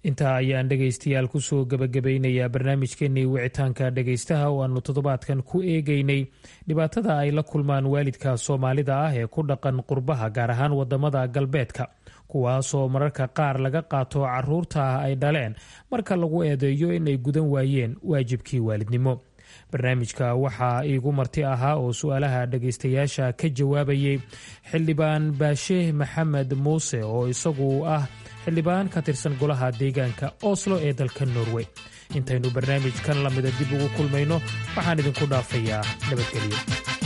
intaa ayaan dhegaystayaal kusoo gebagabaynayaa barnaamijkeenii wicitaanka dhegaystaha oo aanu toddobaadkan ku eegaynay dhibaatada ay la kulmaan waalidka soomaalida ah ee ku dhaqan qurbaha gaar ahaan wadamada galbeedka kuwaasoo mararka qaar laga qaato caruurta ay dhaleen marka lagu eedeeyo inay gudan waayeen waajibkii waalidnimo barnaamijka waxaa iigu marti ahaa oo su-aalaha dhagaystayaasha ka jawaabayay xildhibaan baashe maxamed muuse oo isagu ah xildhibaan ka tirsan golaha deegaanka oslo ee dalka norway intaynu barnaamijkan lamida dib ugu kulmayno waxaan idinku dhaafayaa nabadgelyo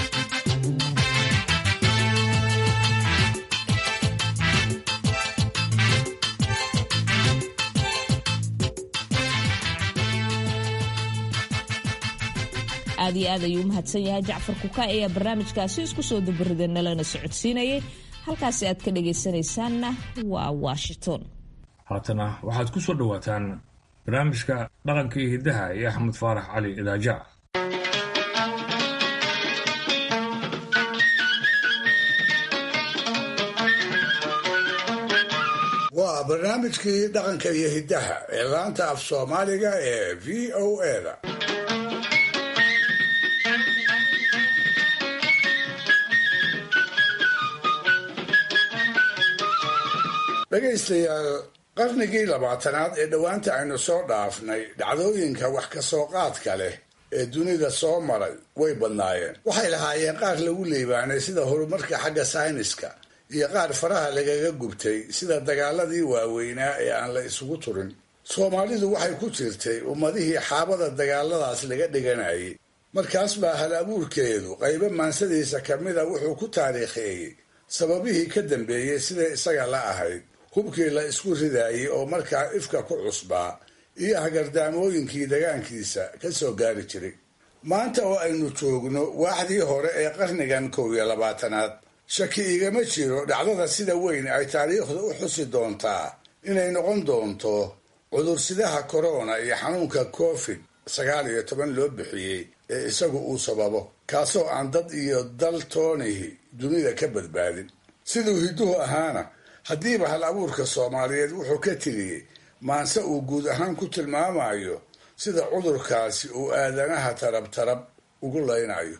aad iyo aad ayuu umahadsan yahay jacfar kuka ayaa barnaamijkaasi isku soo dabarida nalana socodsiinayay halkaasi aad ka dhagaysanaysaanna waa washington haatana waxaad ku soo dhowaataan barnaamijka dhaqanka iyo hiddaha iyo axmed faarax cali idaajac waa barnaamijkii dhaqanka iyo hiddaha ee laanta af soomaaliga ee v o eda dhegaystayaal qarnigii labaatanaad ee dhowaanta aynu soo dhaafnay dhacdooyinka wax ka soo qaadka leh ee dunida soo maray way badnaayeen waxay lahaayeen qaar lagu liibaanay sida horumarka xagga sayniska iyo qaar faraha lagaga gubtay sida dagaaladii waaweynaa ee aan la isugu turin soomaalidu waxay ku jirtay ummadihii xaabada dagaaladaas laga dhiganayay markaas baa hal abuurkeedu qaybo maansadiisa ka mida wuxuu ku taariikheeyey sababihii ka dambeeyey siday isaga la ahayd hubkii la isku ridaayey oo markaa ifka ku cusbaa iyo hagardaamooyinkii dagaankiisa ka soo gaari jiray maanta oo aynu joogno waaxdii hore ee qarnigan kow iyo labaatanaad shaki igama jiro dhacdada sida weyn ay taariikhdu u xusi doontaa inay noqon doonto cudursidaha korona iyo xanuunka covid sagaal iyo toban loo bixiyey ee isagu uu sababo kaasoo aan dad iyo dal toonihi dunida ka badbaadin siduu hidduhu ahaana haddiiba hal abuurka soomaaliyeed wuxuu ka tiriyey maanse uu guud ahaan ku tilmaamayo sida cudurkaasi uu aadanaha tarab tarab ugu laynayo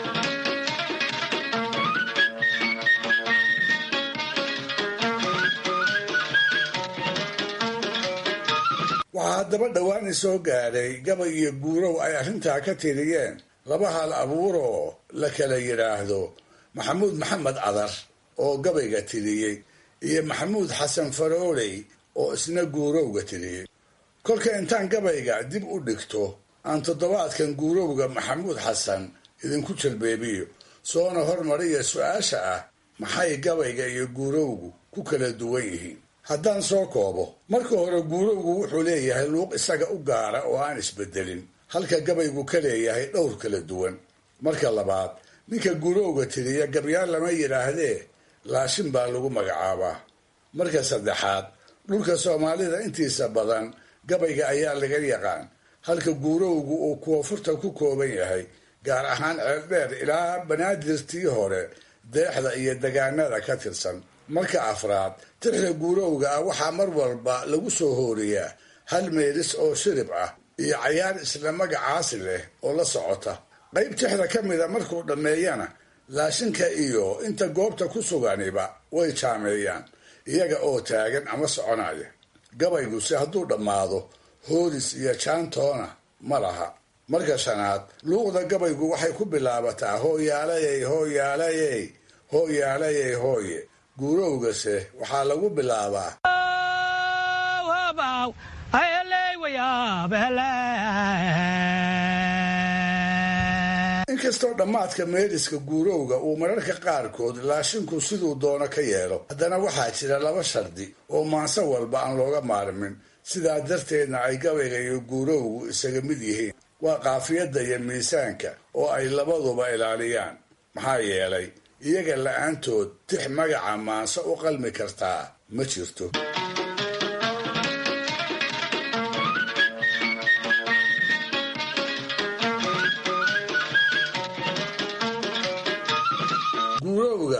waxaa haddaba dhowaan isoo gaadhay gabay iyo guurow ay arrintaa ka tiriyeen laba hal abuuroo la kala yidhaahdo maxamuud maxamed cadar oo gabayga tiriyey iyo maxamuud xasan farooley oo isna guurowga tiriyey kolka intaan gabayga dib u dhigto aan toddobaadkan guurowga maxamuud xasan idinku jalbeebiyo soona hormariya su-aasha ah maxay gabayga iyo guurowgu ku kala duwan yihiin haddaan soo koobo marka hore guurowgu wuxuu leeyahay luuq isaga u gaara oo aan isbedelin halka gabaygu ka leeyahay dhowr kala duwan marka labaad ninka guurowga tiriya gabyaal lama yidhaahdee laashin baa lagu magacaabaa marka saddexaad dhulka soomaalida intiisa badan gabayga ayaa laga yaqaan halka guurowgu uu koonfurta ku kooban yahay gaar ahaan ceeldheer ilaa banaadirtii hore deexda iyo degaanada ka tirsan marka afraad tixda guurowga ah waxaa mar walba lagu soo hooriyaa hal meelis oo shirib ah iyo cayaar isla magacaasi leh oo la socota qayb tixda ka mida markuu dhammeeyana laashinka iyo inta goobta ku suganiba way jaameeyaan iyaga oo taagan ama soconaya gabayguse hadduu dhammaado hooris iyo jaantoona ma laha marka shanaad luuqda gabaygu waxay ku bilaabataa hooyaalayey hooyaalayey hooyaalayey hooye guurowgase waxaa lagu bilaabaa inkastoo dhammaadka meeliska guurowga uu mararka qaarkood laashinku siduu doono ka yeelo haddana waxaa jira laba shardi oo maanse walba aan looga maarmin sidaa darteedna ay gabayga iyo guurowgu isaga mid yihiin waa qaafiyadda iyo miisaanka oo ay labaduba ilaaliyaan maxaa yeelay iyaga la-aantood tix magaca maanse u qalmi kartaa ma jirto guurowga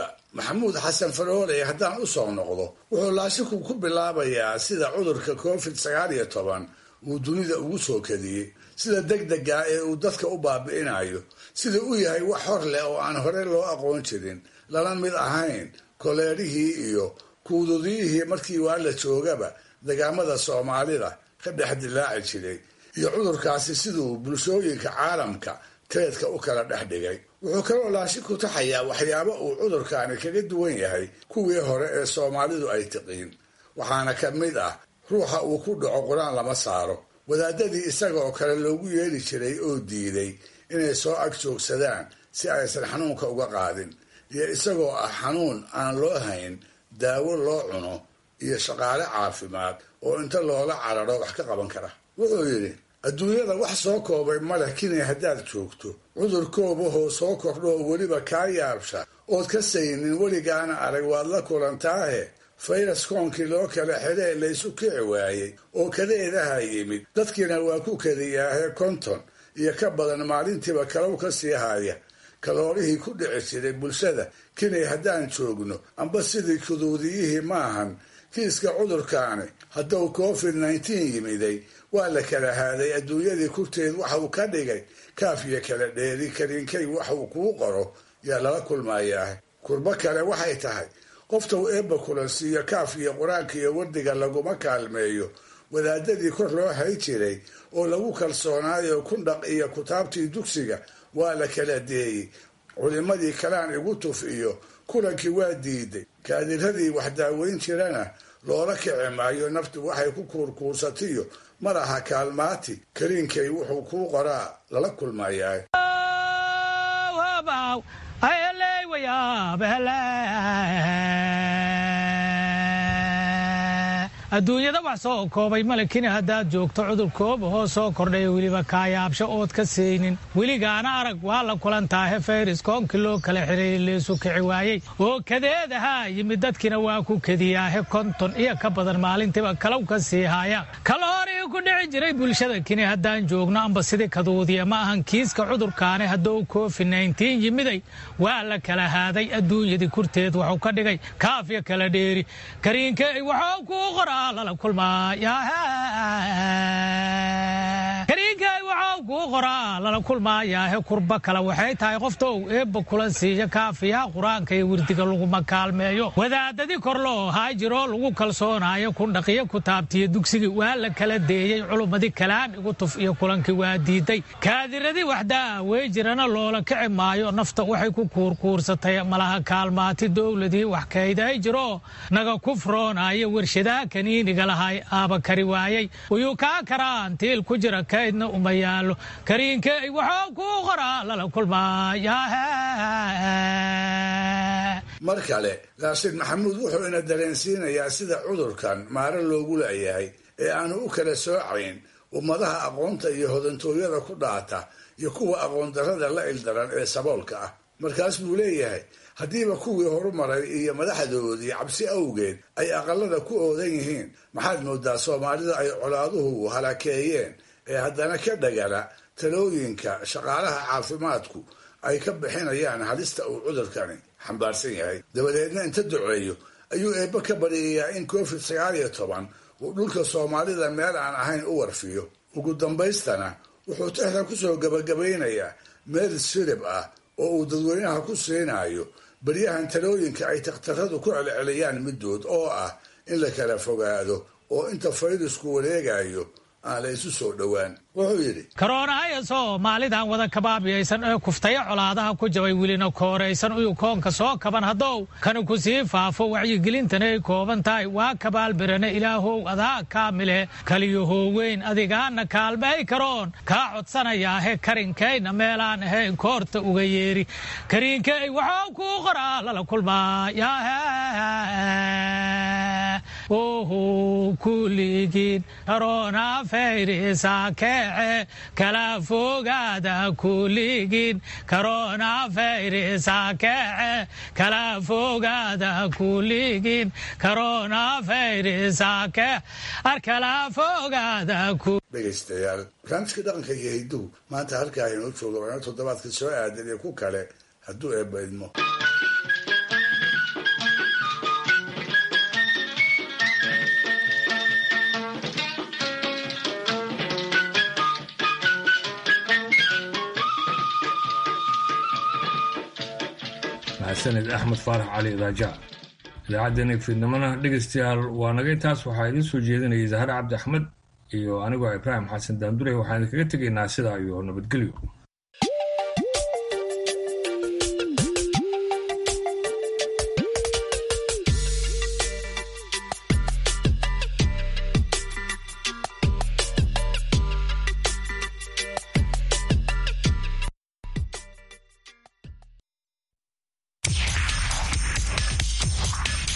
maxamuud xasan farooley haddaan u soo noqdo wuxuu laashiku ku bilaabayaa sida cudurka covid sagaal iyo toban uu dunida ugu soo kadiyey sida degdega ee uu dadka u baabi'inayo sida u yahay wax hor leh oo aan hore loo aqoon jirin lala mid ahayn koleerihii iyo kuududiyihii markii waa la joogaba degaamada soomaalida ka dhex dilaaci jiray iyo cudurkaasi siduu bulshooyinka caalamka teedka u kala dhex dhigay wuxuu kaloo laashi ku taxayaa waxyaabo uu cudurkaani kaga duwan yahay kuwii hore ee soomaalidu ay tiqiin waxaana ka mid ah ruuxa uu ku dhaco qur-aan lama saaro wadaadadii isaga oo kale loogu yeeli jiray oo diiday inay soo ag joogsadaan si aysan xanuunka uga qaadin iyo isagoo ah xanuun aan loo hayn daawo loo cuno iyo shaqaale caafimaad oo inta loola cararo wax ka qaban kara wuxuu yidhi adduunyada wax soo koobay maleh kinay haddaad joogto cudur koobahoo soo kordho oo weliba kaa yaabsha ood ka saynin weligaana arag waad la kulantaahe fayras koonkii loo kala xidhee laysu kici waayey oo kadeedaha yimid dadkiina waa ku kadiyaahe konton iyo ka badan maalintiiba kalow ka sii haya kaloorihii ku dhici jiray bulshada kinay haddaan joogno amba sidii kuduudiyihii maahan kiiska cudurkaani hadduu covid nneteen yimiday waa la kala haaday adduunyadii kurteed waxa uu ka dhigay kaaf iyo kala dheeri kariinkay wax uu kuu qoro yaa lala kulmayaa kurbo kale waxay tahay qofta uu eebba kulansiiyo kaaf iyo qur-aanka iyo wardiga laguma kaalmeeyo wadaadadii kor loo hay jiray oo lagu kalsoonaayo kundhaq iyo kutaabtii dugsiga waa la kala deeyey culimmadii kalaan igu tuf iyo kulankii waa diiday kaadiradii wax daaweyn jirana loola kici maayo naftu waxay ku kuurkuursatiyo madaxa kaalmaati kariinkay wuxuu kuu qoraa lala kulmayaa adduunyada wax soo koobay malekina haddaad joogto cudur koobahoo soo kordhaya weliba kaayaabsho ood ka saynin weligaana arag waa la kulantaahe fayris koonkii loo kala xireeyey leesu kici waayey oo kadeedahaa yimid dadkiina waa ku kediyaahe konton iyo ka badan maalintiiba kalow ka sii haaya kaloorihii ku dhici jiray bulshada kini haddaan joogno amba sidii kaduudiya ma ahan kiiska cudurkaani hadduu covid nneteen yimiday waa la kala haaday adduunyadii kurteed waxuu ka dhigay kaafya kala dheeri kariinkey waxuu kuu qora kariinkay waxau kuu qoraa lala kulmaayaahe kurba kale waxay tahay qoftou eebba kulan siiya kaafiyaha qur-aanka iyo wirdiga laguma kaalmeeyo wadaadadii kor loo haa jiroo lagu kalsoonaayo kundhaqiyo kutaabtiyo dugsigii waa la kala deeyey culummadii kalaan igu tuf iyo kulankii waa diiday kaadiradii waxdaa wey jirana loola kici maayo nafta waxay ku kuurkuursatay malaha kaalmaati dowladii wax kayday jiroo naga kufroonaayo warshadaha kaniiniga lahay aaba kari waayey wayuu kaa karaan tiil ku jira kaydna uma yaalo kariinkey waxuu kuu qoraa lala kulmaaya mar kale raashid maxamuud wuxuu ina dareensiinayaa sida cudurkan maare loogu laayahay ee aanu u kala soocayn ummadaha aqoonta iyo hodantooyada ku dhaata iyo kuwa aqoon darrada la ildaran ee saboolka ah markaas buu leeyahay haddiiba kuwii horumaray iyo madaxdoodii cabsi awgeed ay aqalada ku oodan yihiin maxaad moodaa soomaalida ay colaaduhu halakeeyeen ee haddana ka dhagala talooyinka shaqaalaha caafimaadku ay ka bixinayaan halista uu cudurkani xambaarsan yahay dabadeedna inta duceeyo ayuu eebbe ka baryayaa in covid sagaal iyo toban uu dhulka soomaalida meel aan ahayn u warfiyo ugu dambaystana wuxuu tixda kusoo gabagabaynayaa meel sirib ah oo uu dadweynaha ku siinayo baryahan talooyinka ay takhtaradu ku celceliyaan middood oo ah in la kala fogaado oo inta fayrasku wareegayo aan la isu soo dhowaan wuxuu yidhi karoonahayo soomaalidan wada kabaabiyaysan ee kuftaya colaadaha ku jabay welina kooraysan uyu koonka soo kaban haddow kani ku sii faafo wacyigelintana ay kooban tahay waa kabaalbirane ilaahow adaa kaamile kaliyahow weyn adigaana kaalmay karoon kaa codsanayaahe karinkayna meelaan ahayn koorta uga yeeri kariinkey waxuu kuu qoraa lala kulmaaya oho kuligiin karoona fayrisa keece kala fogaada kuligiin karoona fayrisa keece kala fogaada kuligiin karoona fayrisa keece ar kala fogaada dhegaystayaal barnaamijka dhaqanka iyo hidduhu maanta halkaa inoo jooga waana toddobaadka soo aadan iyo ku kale hadduu eebba idmo mahadsanid axmed faarax cali raaja idaacaddeenna fiidnimona dhegaystayaal waa naga intaas waxaa idiin soo jeedinayay zahar cabdi axmed iyo anigoo ibraahim xasan daandure waxaan idinkaga tegaynaa sidaa iyo nabadgelyo